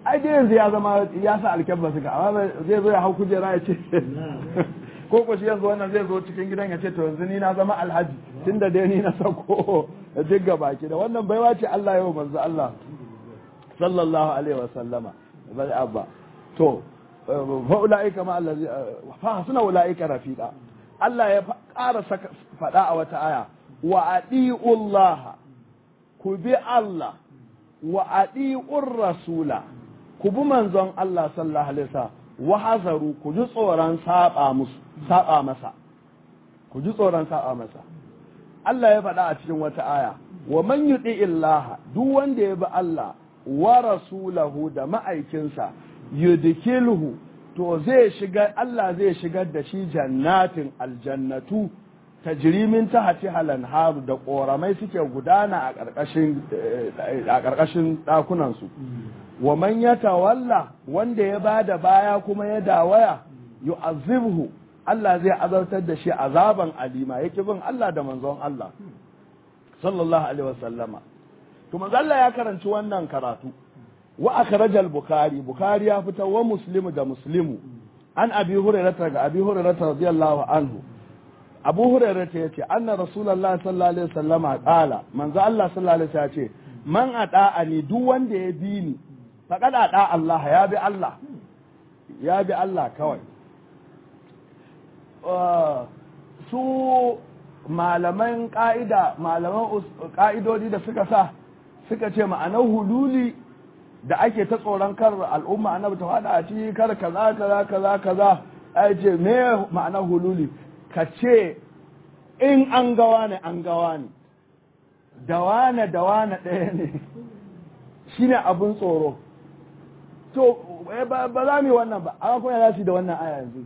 ai dai yanzu ya zama ya sa alkyabba suka amma zai zo ya hau kujera ya ce ko ko shi yanzu wannan zai zo cikin gidan ya ce to yanzu ni na zama alhaji tunda dai ni na sako duk gaba ki da wannan baiwa ce Allah yau manzo Allah sallallahu alaihi wa sallama bal abba to fa ulaika ma allazi fa suna ulaika rafiqa Allah ya ƙara faɗa a wata aya wa adi'ullah ku bi Allah wa adi'ur rasula ku bi manzon Allah sallallahu alaihi wasallam wa hazaru ku ji tsoron saba musu saba masa ku ji tsoron saba masa Allah ya faɗa a cikin wata aya wa man yuti illaha duk wanda ya bi Allah wa rasulahu da ma'aikinsa yudkilhu to zai shiga Allah zai shigar da shi jannatin aljannatu tajrimin tahti halan haru da koramai suke gudana a ƙarƙashin a ƙarƙashin ɗakunan su wa man yatawalla wanda ya bada baya kuma ya dawaya yu'azzibhu Allah zai azartar da shi azaban alima yake bin Allah da manzon Allah sallallahu alaihi wasallama to manzo Allah ya karanci wannan karatu wa akhrajal bukhari bukhari ya fita wa muslimu da muslimu an abi hurairah ga abi hurairah radiyallahu anhu abu hurairah yace anna rasulullah sallallahu alaihi wasallama qala manzo Allah sallallahu alaihi wasallam yace man ata'ani duk wanda ya bi ni faqad ata Allah ya bi Allah ya bi Allah kawai su malaman ƙa'ida malaman ƙa'idodi da suka sa suka ce ma'anar hululi da ake ta tsoron kar al'umma annabi ta faɗa a ciki kar kaza kaza kaza kaza ai ce me ma'anar hululi ka ce in an gawa ne an gawa ne da wane da wane ɗaya ne shine abin tsoro to ba za mu yi wannan ba amma kuma ya za su da wannan aya yanzu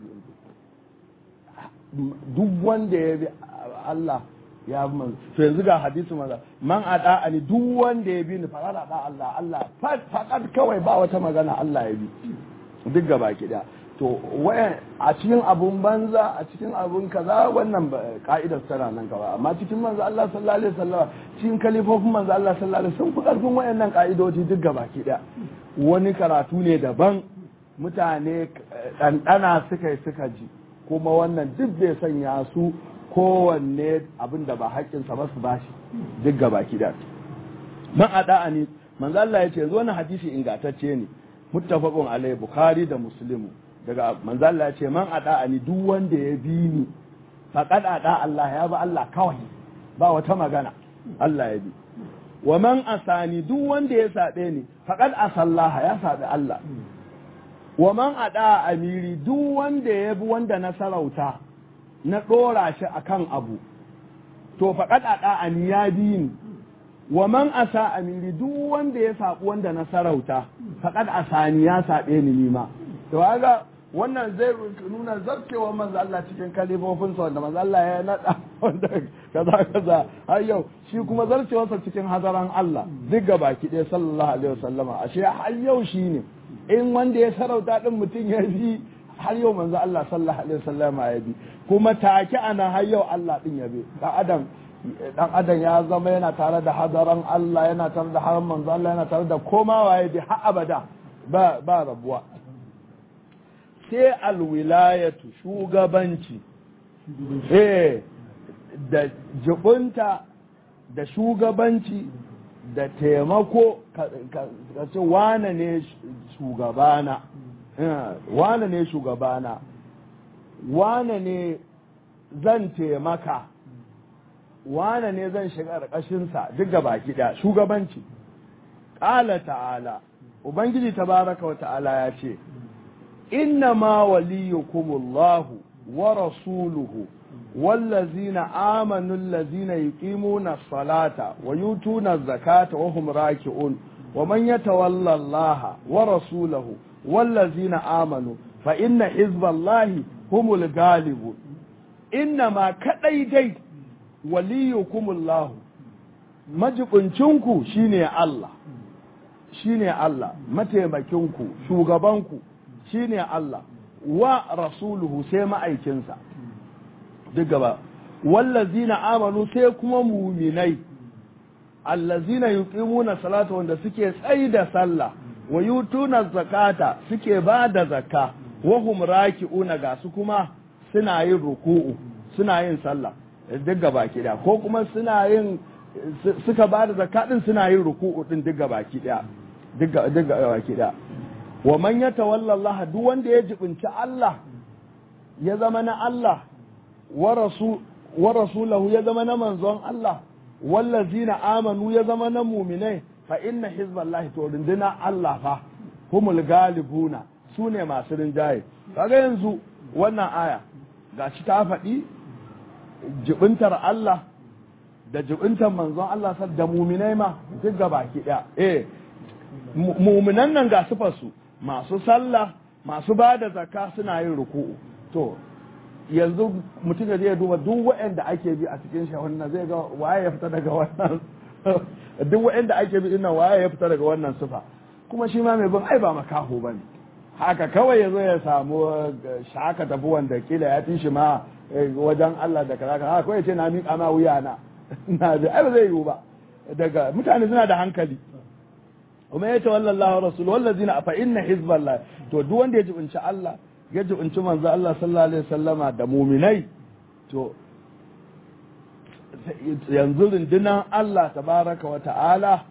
duk wanda ya bi Allah ya bi manzo to yanzu ga hadisi manzo man ada ani duk wanda ya bi ni fara da Allah Allah fakat kawai ba wata magana Allah ya bi duk gaba ki da to wayan a cikin abun banza a cikin abun kaza wannan ka'idar tana nan gaba amma cikin manzo Allah sallallahu alaihi wasallam cikin kalifofin manzo Allah sallallahu alaihi wasallam sun fi karfin wayannan ka'idoji duk gaba ki da wani karatu ne daban mutane ɗanɗana suka yi suka ji kuma wannan duk bai sanya su kowanne abin da ba haƙƙinsa ba su bashi duk gaba da man a ni manzo Allah ya ce zo na hadisi ingantacce ne muttafaqun alai bukhari da muslimu daga manzo Allah ya ce man a ni duk wanda ya bi ni faqad ada Allah ya ba Allah kawai ba wata magana Allah ya bi wa man asani duk wanda ya sabe ni faqad asallaha ya sabe Allah wa man ada amiri duk wanda ya bi wanda na sarauta na ɗora shi akan abu to faƙad ada an ya bi ni wa man asa amiri duk wanda ya saɓi wanda na sarauta faƙad asani ya saɓe ni nima to kaga wannan zai nuna zarcewa manzo Allah cikin kalifofinsa wanda manzo Allah ya naɗa wanda kaza kaza har yau shi kuma zarcewarsa cikin hazaran Allah duk gaba ki ɗaya sallallahu alaihi wasallama ashe har yau shi ne in wanda ya sarauta din mutum ya bi har yau manzo Allah sallallahu alaihi wasallam ya bi kuma take ana har yau Allah din ya bi dan adam dan adam ya zama yana tare da hadaran Allah yana tare da haram manzo Allah yana tare da koma waye bi har abada ba ba rabuwa sai alwilayatu shugabanci eh da jibunta da shugabanci da taimako ka ce wane ne shugabana wane ne shugabana wane ne zan taimaka wane ne zan shiga ƙarƙashinsa duk gaba da shugabanci ƙala ta'ala ubangiji tabaraka wa ta'ala ya ce inna ma waliyukumullahu wa rasuluhu والذين آمنوا الذين يقيمون الصلاة ويؤتون الزكاة وهم راكعون ومن يتولى الله ورسوله والذين آمنوا فإن حزب الله هم الغالبون إنما كديدي وليكم الله majibincinku shine Allah shine Allah mataimakinku shugabanku shine Allah wa rasuluhu sai ma'aikinsa duk gaba wallazina amanu sai kuma muminai allazina yuqimuna salata wanda suke tsayi da sallah wa yutuna zakata suke ba da zakka wa hum raki'una ga su kuma suna yin ruku'u suna yin sallah duk gabaki daya ko kuma suna yin suka ba da zakka din suna yin ruku'u din duk gabaki daya duk gabaki daya wa man yatawalla Allah duk wanda ya jibinci Allah ya zama na Allah wa rasul wa rasulahu ya zama na manzon Allah wallazina amanu ya zama na muminai fa inna hizballahi to runduna Allah fa humul galibuna su ne masu rinjaye kaga yanzu wannan aya gashi ta faɗi jibintar Allah da jibintar manzon Allah sal da muminai ma duk baki ɗaya eh muminan nan ga sufar su masu sallah masu ba da zakka suna yin ruku'u to yanzu mutum da zai duba duk waɗanda ake bi a cikin shi wannan zai ga waye ya fita daga wannan duk waɗanda ake bi dinnan waye ya fita daga wannan sufa kuma shi ma mai bin ai ba makaho bane haka kawai ya zo ya samu shaka tafi wanda kila ya fi shi ma wajen Allah da kaza haka kawai ce na miƙa ma wuya na na da ai ba zai yiwu ba daga mutane suna da hankali kuma ya ce wallallahu rasul wallazina fa inna hizballah to duk wanda ya jibinci Allah ya jibinci manzo Allah sallallahu alaihi wasallama da muminai to yanzu rundunar Allah tabaraka wa ta'ala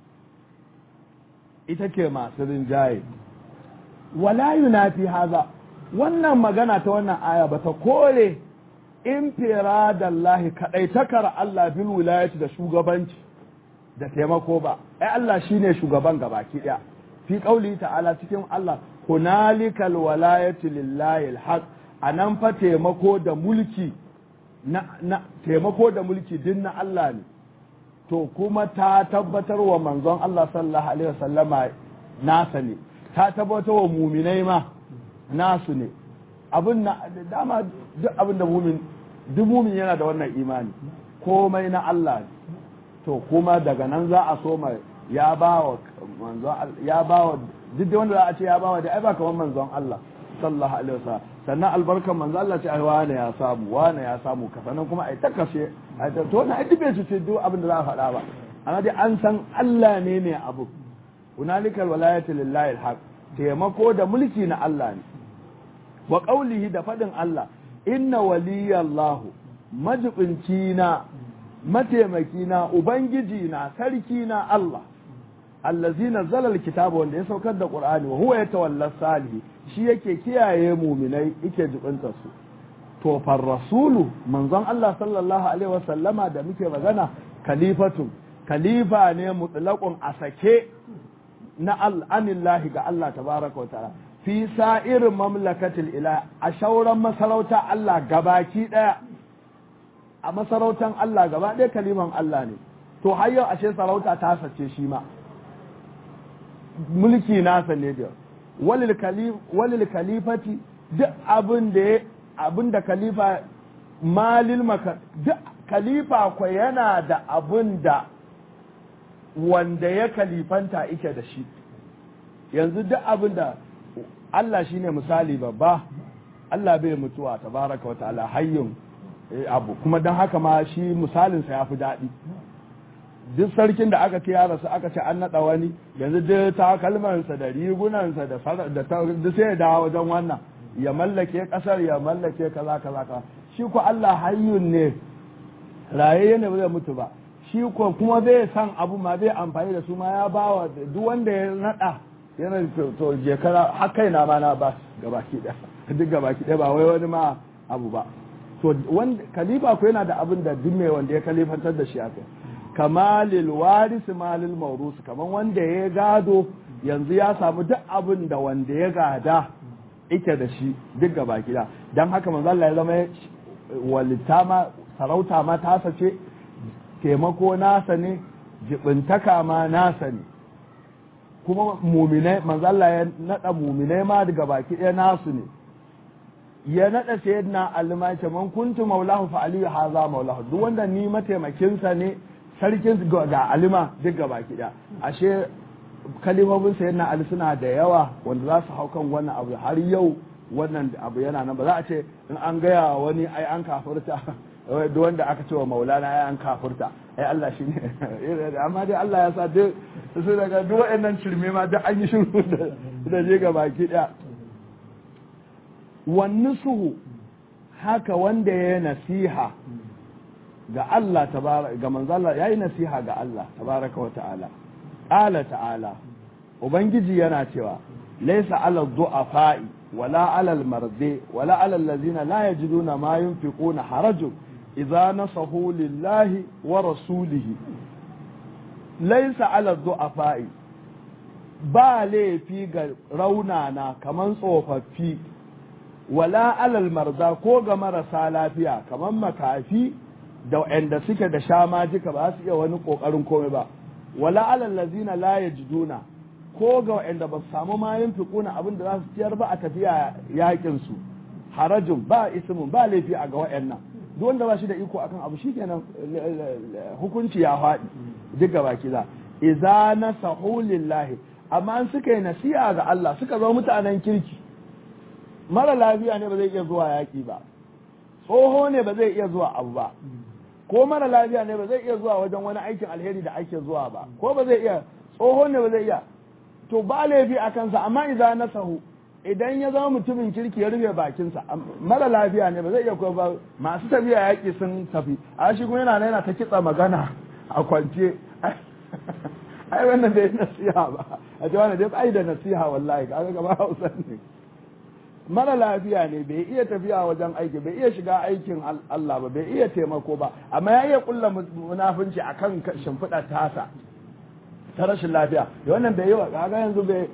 ita ke masu rinjaye wala yunafi haza wannan magana ta wannan aya ba ta kore infiradallahi kadaitakar Allah bil wilayati da shugabanci da taimako ba ai Allah shine shugaban gabaki daya fi qauli ta'ala cikin Allah hunalikal walayatu lillahi alhaq anan fa taimako da mulki na, na taimako da mulki din na Allah ne to kuma ta tabbatar wa manzon Allah sallallahu alaihi wasallama nasa ne ta tabbatar wa muminai ma nasu ne abin na dama duk abin da mumin duk mumin yana da wannan imani komai na Allah ne to kuma daga nan za a so ya ba wa manzon ya ba wa duk da wanda za a ce ya ba wa da ai ba kamar manzon Allah sallallahu alaihi wasallam sannan albarkan manzo Allah ce ai wane ya samu wane ya samu ka sannan kuma ai ta kashe ai ta to na ai dube su ce duk abin da za a faɗa ba amma dai an san Allah ne ne abu hunalika alwalayatu lillahi alhaq taimako da mulki na Allah ne wa qaulihi da fadin Allah inna waliyallahu majibinci na mataimaki na ubangiji na sarki na Allah allazi nazzala alkitaba wanda ya saukar da qur'ani wa huwa yatawalla salihi shi yake kiyaye muminai yake jibinta su to far rasulu manzon Allah sallallahu alaihi wasallama da muke magana khalifatu khalifa ne mutlaqun a sake na al'anillahi ga Allah tabaraka wa ta'ala fi sa'irin mamlakatil ila a shauran masarauta Allah gabaki daya a masarautan Allah gaba ɗaya kaliman Allah ne to har yau ashe sarauta ta sace shi ma mulki nasa ne da walil kalifati duk abin da abin da kalifa malil maka duk kalifa ko yana da abin da wanda ya kalifanta ike da shi yanzu duk abin da Allah shine misali babba Allah bai mutuwa tabaraka wa ta'ala hayyun abu kuma don haka ma shi misalinsa ya fi daɗi duk sarkin da aka kira rasu aka ce an naɗa wani yanzu duk takalmansa da rigunansa da duk sai ya dawo wajen wannan ya mallake ƙasar ya mallake kaza kaza kaza shi ko Allah hayyun ne raye ne ba zai mutu ba shi ko kuma zai san abu ma zai amfani da su ma ya bawa duk wanda ya naɗa yana to je kara har kaina ma na ba gabaki ɗaya duk gabaki ɗaya ba wai wani ma abu ba to wanda kalifa ko yana da abin da duk mai wanda ya kalifantar da shi aka kamalil warisi malil maurusu kaman wanda ya gado yanzu ya samu duk abin da wanda ya gada ike da shi duk gaba gida don haka manzo Allah ya zama walita ma sarauta ma tasa ce taimako nasa ne jibintaka ma nasa ne kuma muminai manzo Allah ya nada muminai ma daga baki ɗaya nasu ne ya naɗa sayyidina Ali ma ce man kuntu maulahu fa aliyu haza maulahu duk wanda ni mataimakinsa ne sarkin ga alima duk gaba kiɗa ashe kalimomin sayyidina Ali suna da yawa wanda za su hau kan wannan abu har yau wannan abu yana nan ba za a ce in an gaya wani ai an kafirta duk wanda aka ce wa maulana ya an kafurta ai Allah shi ne amma dai Allah ya sa duk su daga duk waɗannan shirme ma duk an yi shiru da je ga baki ɗaya wani suhu haka wanda ya yi nasiha ga Allah ga manzala ya yi nasiha ga Allah tabaraka wa ta'ala ƙala ta'ala ubangiji yana cewa laisa ala du'afa'i wala ala al-mardi wala ala allazina la yajiduna ma yunfiquna harajun idza nasahu lillahi wa rasulihi laisa ala du'afa'i ba laifi ga raunana kaman tsofaffi wala alal marda ko ga marasa lafiya kaman makafi da wanda suke da shamajika ba su iya wani kokarin komai ba wala alal lazina la yajiduna ko ga wanda ba su samu ma yin fiquna abin da za su ciyar ba a tafiya yakin su harajin ba ismun ba laifi a ga wayannan duk wanda ba shi da iko akan abu shikenan hukunci ya faɗi duk gaba kiza idza nasahu lillahi amma an suka yi nasiha ga Allah suka zama mutanen kirki mara lafiya ne ba zai iya zuwa yaƙi ba tsoho ne ba zai iya zuwa abu ba ko mara lafiya ne ba zai iya zuwa wajen wani aikin alheri da ake zuwa ba ko ba zai iya tsoho ne ba zai iya to ba laifi a kansa amma idan na sahu idan ya zama mutumin kirki ya rufe bakinsa mara lafiya ne ba zai iya ko ba masu tafiya yaƙi sun tafi a shi kuma yana yana ta kitsa magana a kwance ai wannan bai nasiha ba a ce wani dai bai da nasiha wallahi kaga gaba hausa ne mara lafiya ne bai iya tafiya wajen aiki bai iya shiga aikin Allah ba bai iya taimako ba amma ya iya kulla munafunci akan shimfiɗa tasa ta rashin lafiya da wannan bai yi wa kaga yanzu bai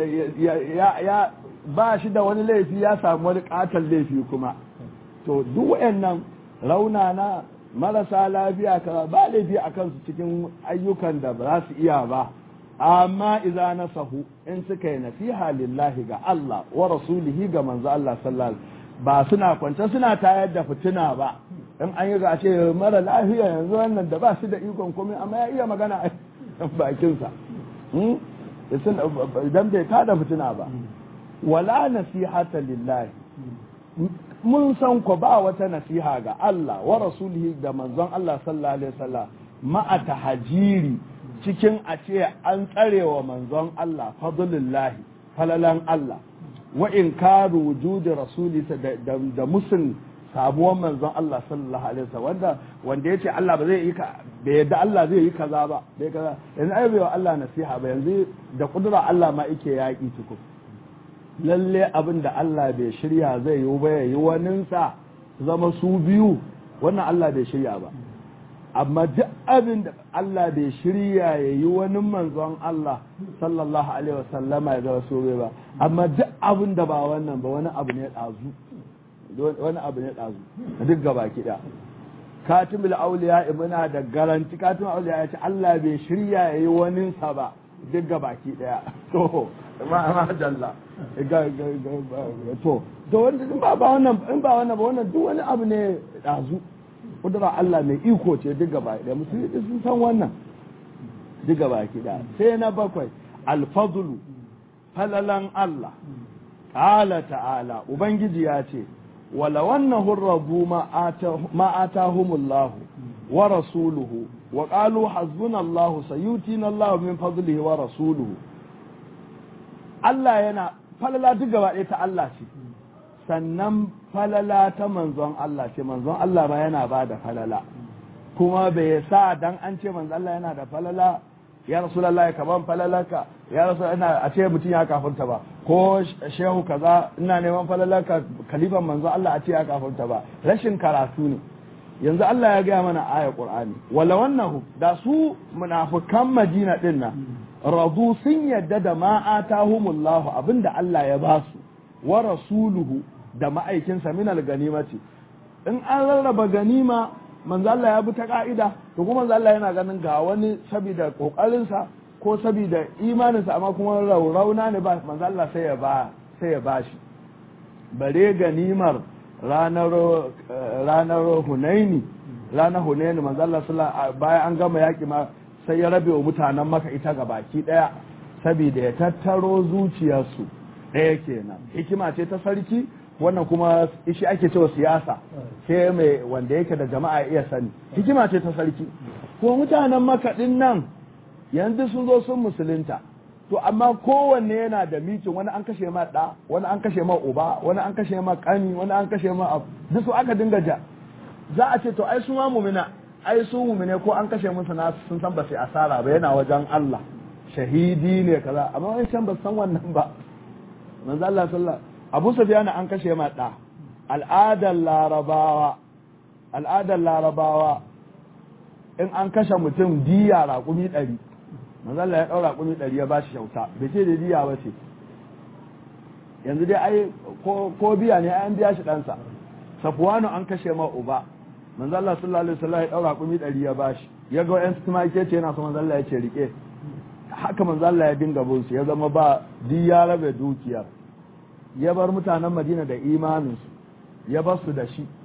ya ba shi da wani laifi ya samu wani katon laifi kuma to duk wayannan raunana marasa lafiya ka ba laifi a kansu cikin ayyukan da ba za su iya ba amma idza nasahu in suka yi nasiha lillahi ga Allah wa rasulihi ga manzo Allah sallallahu ba suna kwance suna tayar da fitina ba in an yi ga ce mara lafiya yanzu wannan da ba shi da ikon komai amma ya iya magana a bakinsa idan bai tada fitina ba wala nasihata lillahi mun san ko ba wata nasiha ga Allah wa rasulihi da manzon Allah sallallahu alaihi wasallam ma'a tahajiri cikin a ce an tsarewa manzon Allah fadlullahi falalan Allah wa in karu wujudi rasuli da musun sabuwar manzon Allah sallallahu alaihi wasallam wanda wanda yace Allah ba zai yi ka bai yadda Allah zai yi kaza ba bai kaza yanzu ai bai wa Allah nasiha ba yanzu da kudura Allah ma yake yaki tukun lalle abin da Allah bai shirya zai yi ba yayi waninsa zama su biyu wannan Allah bai shirya ba amma duk abin da Allah bai shirya ya yi wani manzon Allah sallallahu alaihi wasallama ya zama so ba amma duk abin da ba wannan ba wani abu ne ɗazu wani abu ne ɗazu duk gaba kiɗa katimul auliya muna da garanti katimul auliya ya ce Allah bai shirya ya yi waninsa ba duk gaba ki ɗaya to ma jalla to to wanda in ba wannan in ba wannan ba wannan duk wani abu ne ɗazu kudura Allah mai iko ce duk gaba da musulmi sun san wannan duk gaba ki da sai na bakwai alfadlu falalan Allah qala ta'ala ubangiji ya ce wala wannan hurrabu ma atahumullahu wa rasuluhu wa qalu hasbunallahu sayutina Allah min fadlihi wa rasuluhu Allah yana falala duk gaba ɗaya ta Allah ce sannan falala ta manzon Allah ce manzon Allah ba yana ba da falala kuma bai sa dan an ce manzon Allah yana da falala ya rasulullahi ka ban falalaka ya rasul ina a ce mutum ya kafurta ba ko shehu kaza ina neman falalaka kalifan manzon Allah a ce ya kafurta ba rashin karatu ne yanzu Allah ya gaya mana aya Qur'ani wala wannan da su munafikan Madina din nan radu sun yadda da ma atahumullahu abinda Allah ya ba su wa rasuluhu da ma'aikinsa minal ganimati in an rarraba ganima manzo Allah ya bi ta ka'ida to kuma manzo Allah yana ganin ga wani saboda kokarinsa ko saboda imaninsa amma kuma rauna ne ba manzo Allah sai ya ba sai ya bashi bare ganimar ranar ranar Hunaini ranar Hunaini manzo Allah sallallahu bayan an gama yaki ma sai ya rabe wa mutanen maka ita ga baki daya saboda ya tattaro zuciyarsu ɗaya kenan hikima ce ta sarki wannan kuma shi ake cewa siyasa sai mai wanda yake da jama'a iya sani hikima ce ta sarki ko mutanen makaɗin nan yanzu sun zo sun musulunta to amma kowanne yana da mitin wani an kashe ma ɗa wani an kashe ma uba wani an kashe ma ƙani wani an kashe ma abu duk su aka dinga ja za a ce to ai su ma mumina ai su mumine ko an kashe musu na sun san ba sai asara ba yana wajen Allah shahidi ne kaza amma wani can ba san wannan ba manzo Allah sallallahu Abu Sufyan an kashe ma ɗa al'adar larabawa al'adar larabawa in an kashe mutum diya raƙumi ɗari manzalla ya ɗaura raƙumi ɗari ya ba shi kyauta bai ce da diya ba ce yanzu dai ai ko biya ne an biya shi ɗansa safuwanu an kashe ma uba manzalla sallallahu alaihi wasallam ya ɗaura raƙumi ɗari ya ba shi ya ga yan tumake ce yana so manzalla ya ce rike haka manzalla ya dinga bin su ya zama ba diya rabe dukiyar ya bar mutanen madina da imaninsu ya bar su da shi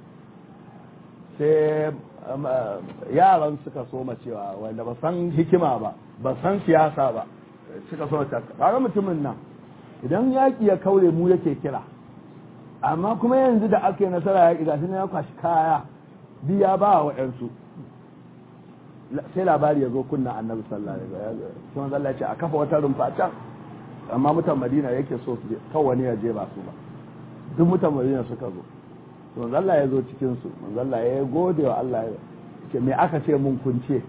sai yaran suka soma cewa wanda ba san hikima ba ba san siyasa ba suka soma cewa kaga mutumin nan idan yaƙi ya kaure mu yake kira amma kuma yanzu da aka yi nasara yaƙi gashi na ya kwashi kaya biya ba wa waɗansu sai labari ya zo kunna annabi sallallahu alaihi wasallam sai manzo Allah ya ce a kafa wata rumfa can amma mutan Madina yake so su je kawai wani ya je ba su ba duk mutan Madina suka zo to manzo Allah ya zo cikin su manzo Allah ya gode wa Allah ya ce me aka ce mun kunce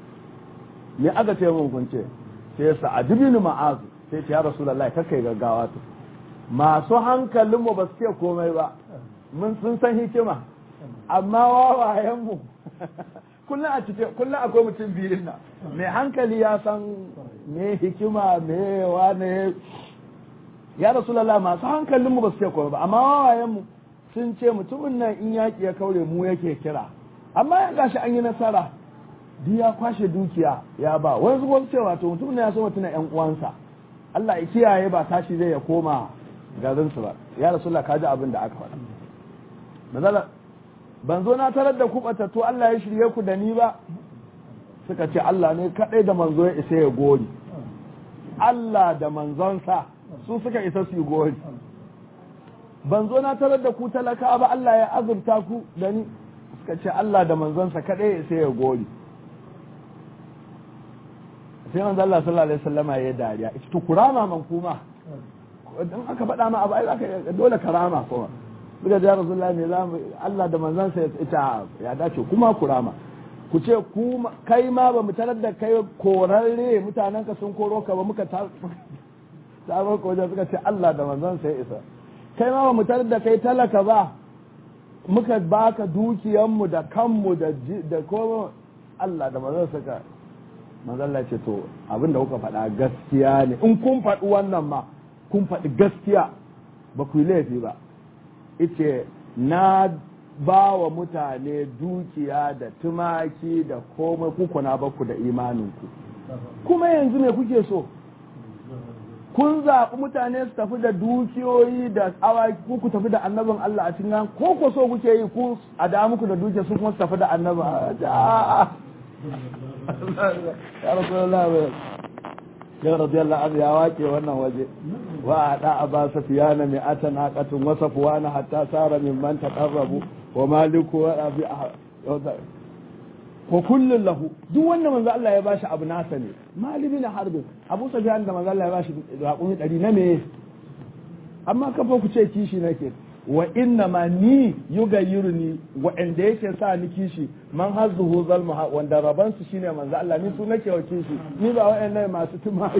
me aka ce mun kunce sai Sa'ad bin Mu'az sai ce ya Rasulullahi kai gaggawa to masu hankalin mu ba su ce komai ba mun sun san hikima amma wawayen mu kullum a cikin kullum akwai mutum biyun nan mai hankali ya san me hikima me wane ya Rasulullah masu hankalin mu ba su ce komai ba amma wawayen mu sun ce mutumin nan in yaƙi ya kaure mu yake kira amma ya gashi an yi nasara duk ya kwashe dukiya ya ba wani zuwa cewa to mutumin nan ya so mutuna yan uwansa Allah ya kiyaye ba tashi zai ya koma garin su ba ya rasulullah ka ji abin da aka faɗa mazala ban zo na tarar da ku to Allah ya shirye ku da ni ba suka ce Allah ne kadai da manzo ya isa ya gori Allah da manzonsa su suka isa su yi gori ban zo na tarar da ku talaka ba Allah ya azurta ku da ni suka ce Allah da manzonsa kaɗai sai ya gori sai manzo Allah sallallahu alaihi wasallama ya dariya ita to kurama man kuma dan aka faɗa ma abu ai zaka dole karama kuma suka ji Rasulullahi ne za Allah da manzonsa ya ita ya dace kuma kurama ku ce ku kai ma ba mu tarar da kai korarre mutanen ka sun koro ka ba muka ta sabon wajen suka ce Allah da manzonsa ya isa kai ma ba mu tarar da kai talaka ba muka baka dukiyanmu da kanmu da da ko Allah da manzon saka manzon ce to abin da kuka faɗa gaskiya ne in kun faɗi wannan ma kun faɗi gaskiya ba ku yi laifi ba ice na ba wa mutane dukiya da tumaki da komai kuku na baku da imaninku kuma yanzu me kuke so kun zaɓi mutane su tafi da dukiyoyi da awaki ku ku tafi da annabin Allah a cikin ko ko so kuke yi ku a da muku da dukiya su kuma su tafi da annabin ya rasulullah ya radiyallahu anhu ya wake wannan waje wa ada aba safiyana mi atana qatun wa safwana hatta sara min man taqarrabu wa maliku wa abi wa kullun lahu duk wanda manzo Allah ya bashi abu nasa ne malibi na harbin abu sufyan da manzo Allah ya bashi raƙumi ɗari na me amma kafa ku ce kishi nake wa inna ma ni yugayyiruni wa inda yake sa ni kishi man hazzuhu zalma wanda raban su shine manzo Allah ni su nake wa kishi ni ba wa'annan masu tumaki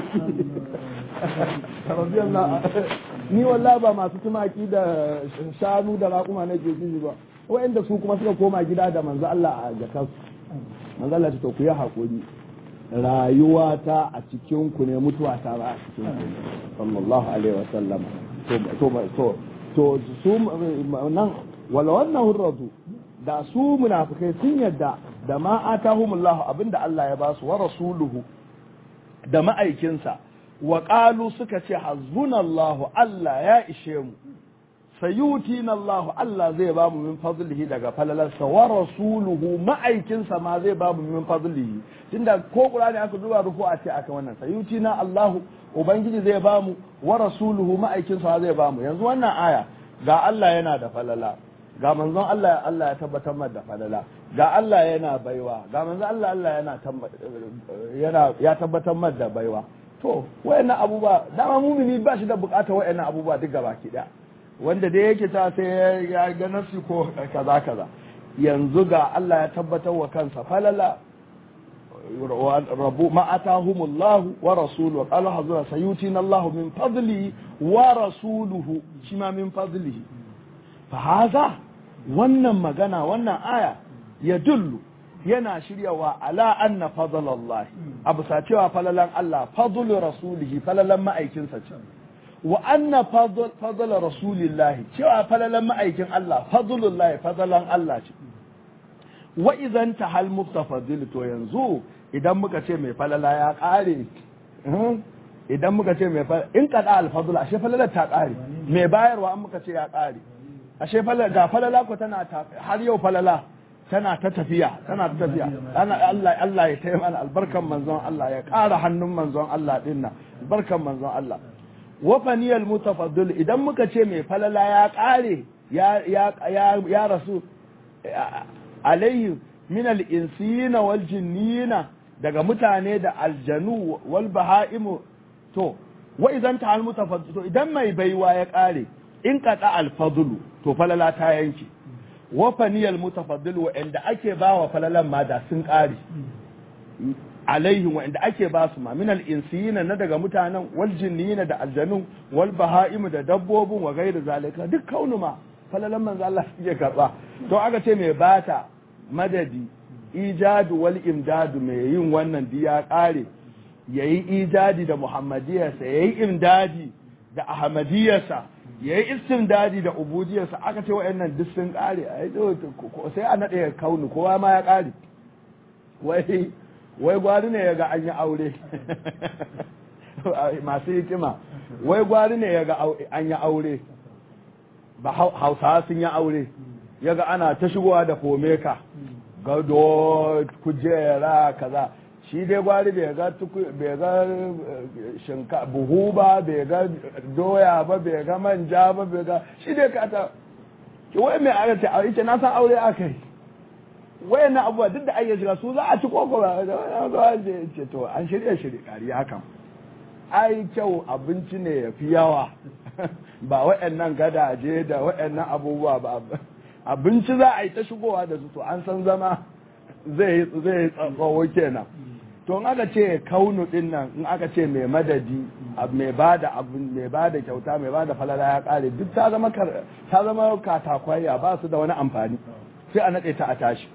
radiyallahu ni wallahi ba masu tumaki da shanu da raƙuma nake kishi ba wa'anda su kuma suka koma gida da manzo Allah a jakansu manzo Allah to ku yi hakuri rayuwa ta a cikin ku ne mutuwa ta ba a cikin ku sallallahu alaihi wa sallam to to to to su nan wala wannan hurratu da su munafikai sun yadda da ma atahumullahu abinda Allah ya ba su wa rasuluhu da ma'aikinsa wa qalu suka ce hazzunallahu Allah ya ishe mu sayutina Allah Allah zai ba mu min fadlihi daga falalarsa wa rasuluhu ma'aikinsa ma zai ba mu min fadlihi tunda ko Qur'ani aka duba ruku a ce aka wannan sayutina Allah ubangiji zai ba mu wa rasuluhu ma'aikinsa zai ba mu yanzu wannan aya ga Allah yana da falala ga manzon Allah Allah ya tabbatar mar da falala ga Allah yana baiwa ga manzon Allah Allah yana yana ya tabbatar mar da baiwa to wayannan abubuwa dama mumini ba shi da bukatar wayannan abubuwa duk gaba ki daya wanda da yake ta sai ya ga nafsi ko kaza kaza yanzu ga Allah ya tabbatar wa kansa falala rabu ma atahumullahu wa rasuluhu qala hazura sayutina Allah min fadlihi wa rasuluhu shi ma min fadlihi fa haza wannan magana wannan aya ya dullu yana shiryawa ala anna fadlallahi abu sa cewa falalan Allah fadlu rasulihi falalan ma'aikinsa ce wa anna fadl rasulillahi cewa falalan ma'aikin Allah fadlullahi fadalan Allah ce wa idan ta hal muftafadil to yanzu idan muka ce mai falala ya kare idan muka ce mai falala in kada alfadul ashe falala ta kare mai bayarwa an muka ce ya kare ashe falala ga falala ko tana har yau falala tana ta tafiya tana ta tafiya ana Allah Allah ya tayi mana albarkan manzon Allah ya kara hannun manzon Allah dinnan albarkan manzon Allah wa faniyal mutafaddil idan muka ce mai falala ya kare ya ya ya rasu alaihi min al-insina wal jinnina daga mutane da aljanu wal baha'imu to wa idan ta al mutafaddil to idan mai baiwa ya kare in qata al fadlu to falala ta yanke wa faniyal mutafaddil wa inda ake bawa falalan ma da sun kare alaihim wa inda ake ba su ma min al insina na daga mutanen wal jinnina da aljanu wal baha'imu da dabbobin wa gairu zalika duk kaunu ma falalan manzo Allah suke karba to aka ce mai bata madadi ijadu wal imdadu mai yin wannan diya kare yayi ijadi da muhammadiyarsa yayi imdadi da ahmadiyarsa yayi istimdadi da ubudiyarsa aka ce wayannan duk sun kare sai a nade kaunu kowa ma ya kare wai wai gwari ne yaga an yi aure masu hikima wai gwari ne yaga an yi aure ba hausawa sun yi aure yaga ana ta shigowa da fomeka gado kujera kaza shi dai gwari bai ga bai ga shinka buhu ba bai ga doya ba bai ga manja ba bai ga shi dai ka ta ki wai mai aka ce aure na san aure aka yi wayan na abubuwa duk da ayyar shiga su za a ci koko ba ce to an shirya shirya kariya kan ai kyau abinci ne ya fi yawa ba waɗannan gadaje da waɗannan abubuwa ba abinci za a yi ta shigowa da su to an san zama zai zai tsawo kenan to in aka ce kaunu din nan in aka ce mai madadi mai bada abin mai bada kyauta mai bada falala ya kare duk ta zama ta zama katakwaya ba su da wani amfani sai a nade ta a tashi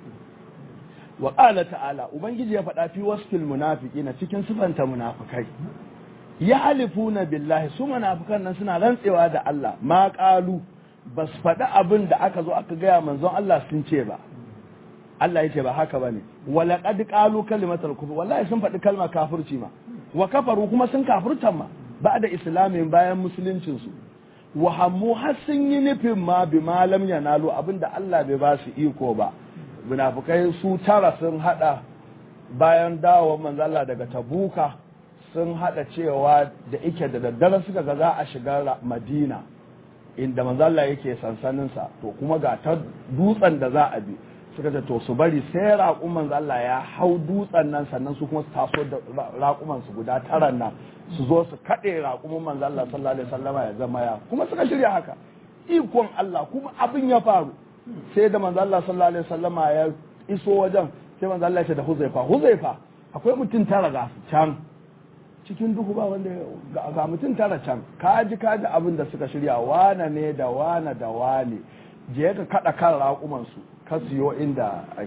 wa qala ta'ala ubangiji ya faɗa fi wasfil munafiqina cikin sifanta munafikai ya halifuna billahi su munafikan nan suna rantsewa da Allah ma qalu bas faɗi abin da aka zo aka gaya manzon Allah sun ce ba Allah ya ce ba haka bane wala qad qalu kalimatal kufr wallahi sun faɗi kalmar kafirci ma wa kafaru kuma sun kafirtan ma ba'da islamin bayan musuluncin su wa hammu har sun yi nufin ma bi malam yanalu abinda Allah bai ba su iko ba munafikai su tara sun hada bayan dawowar manzon Allah daga tabuka sun hada cewa da ike da daddare suka ga za a shiga madina inda manzala yake sansaninsa to kuma ga ta dutsen da za a bi suka ce to su bari sai raƙun manzala ya hau dutsen nan sannan su kuma su taso da raƙuman su guda taran nan su zo su kaɗe raƙumin manzala sallallahu alaihi wasallama ya zama ya kuma suka shirya haka ikon Allah kuma abin ya faru sai da manzala sallallahu alaihi wasallama ya iso wajen sai manzala ya ce da Huzaifa Huzaifa akwai mutum tara ga can cikin duhu ba wanda ga mutum tara can kaji kaji abin da suka shirya wane ne da wane da wane je ka kada kan raƙumansu ka siyo inda ake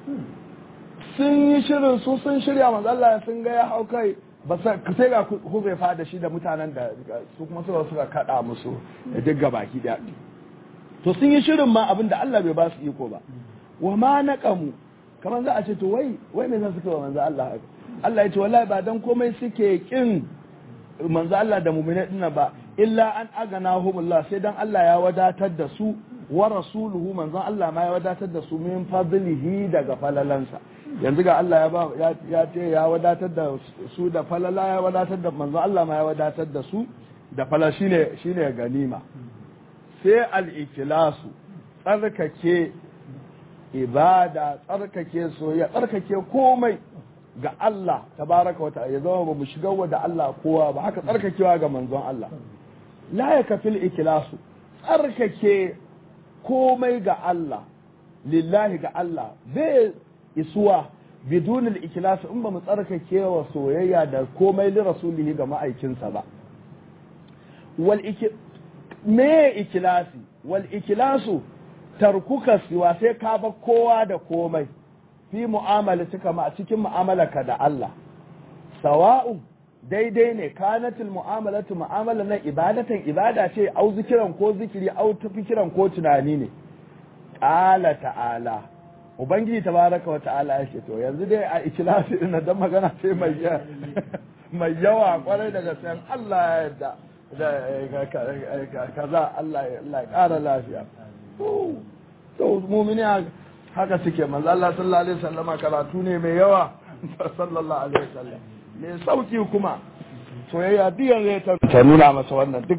sun yi shirin su sun shirya manzalla sun ga ya hau kai ba sai ga huzaifa da shi da mutanen da su kuma suka suka kada musu duk gabaki daya to sun yi shirin ma abin da Allah bai ba su iko ba wa ma naqamu kamar za a ce to wai wai me zan suka wa manzo Allah haka Allah ya ce wallahi ba dan komai suke kin manzo Allah da mu'mina dinna ba illa an aganahumullah sai dan Allah ya wadatar da su wa rasuluhu manzon Allah ma ya wadatar da su min fadlihi daga falalansa yanzu ga Allah ya ba ya ce ya wadatar da su da falala ya wadatar da manzon Allah ma ya wadatar da su da falala shine shine ganima sai al-ikhlasu tsarkake ibada tsarkake soyayya tsarkake komai ga Allah tabaraka wa ta'ala ya zama ba mu shiga wa da Allah kowa ba haka tsarkakewa ga manzon Allah la ya kafil ikhlasu tsarkake komai ga Allah lillahi ga Allah bai isuwa bidun al-ikhlas in ba mu tsarkake wa soyayya da komai li rasulihi ga ma'aikinsa ba wal me ikhlasi wal ikhlasu tarkuka siwa sai ka ba kowa da komai fi mu'amalatika ma a cikin mu'amalarka da Allah sawa'u daidai ne kanatil mu'amalatu mu'amala na ibadatan ibada ce au zikiran ko zikiri au tafikiran ko tunani ne qala ta'ala ubangiji tabaraka wa ta'ala ya ce to yanzu dai a ikhlasi din dan magana sai mai mai yawa kwarai daga sayan Allah ya yarda da kaza Allah ya ƙara lafiya to mumini haka suke manzo Allah sallallahu alaihi wasallama karatu ne mai yawa sallallahu alaihi wasallam mai sauki kuma soyayya biyan zai ta nuna masa wannan duk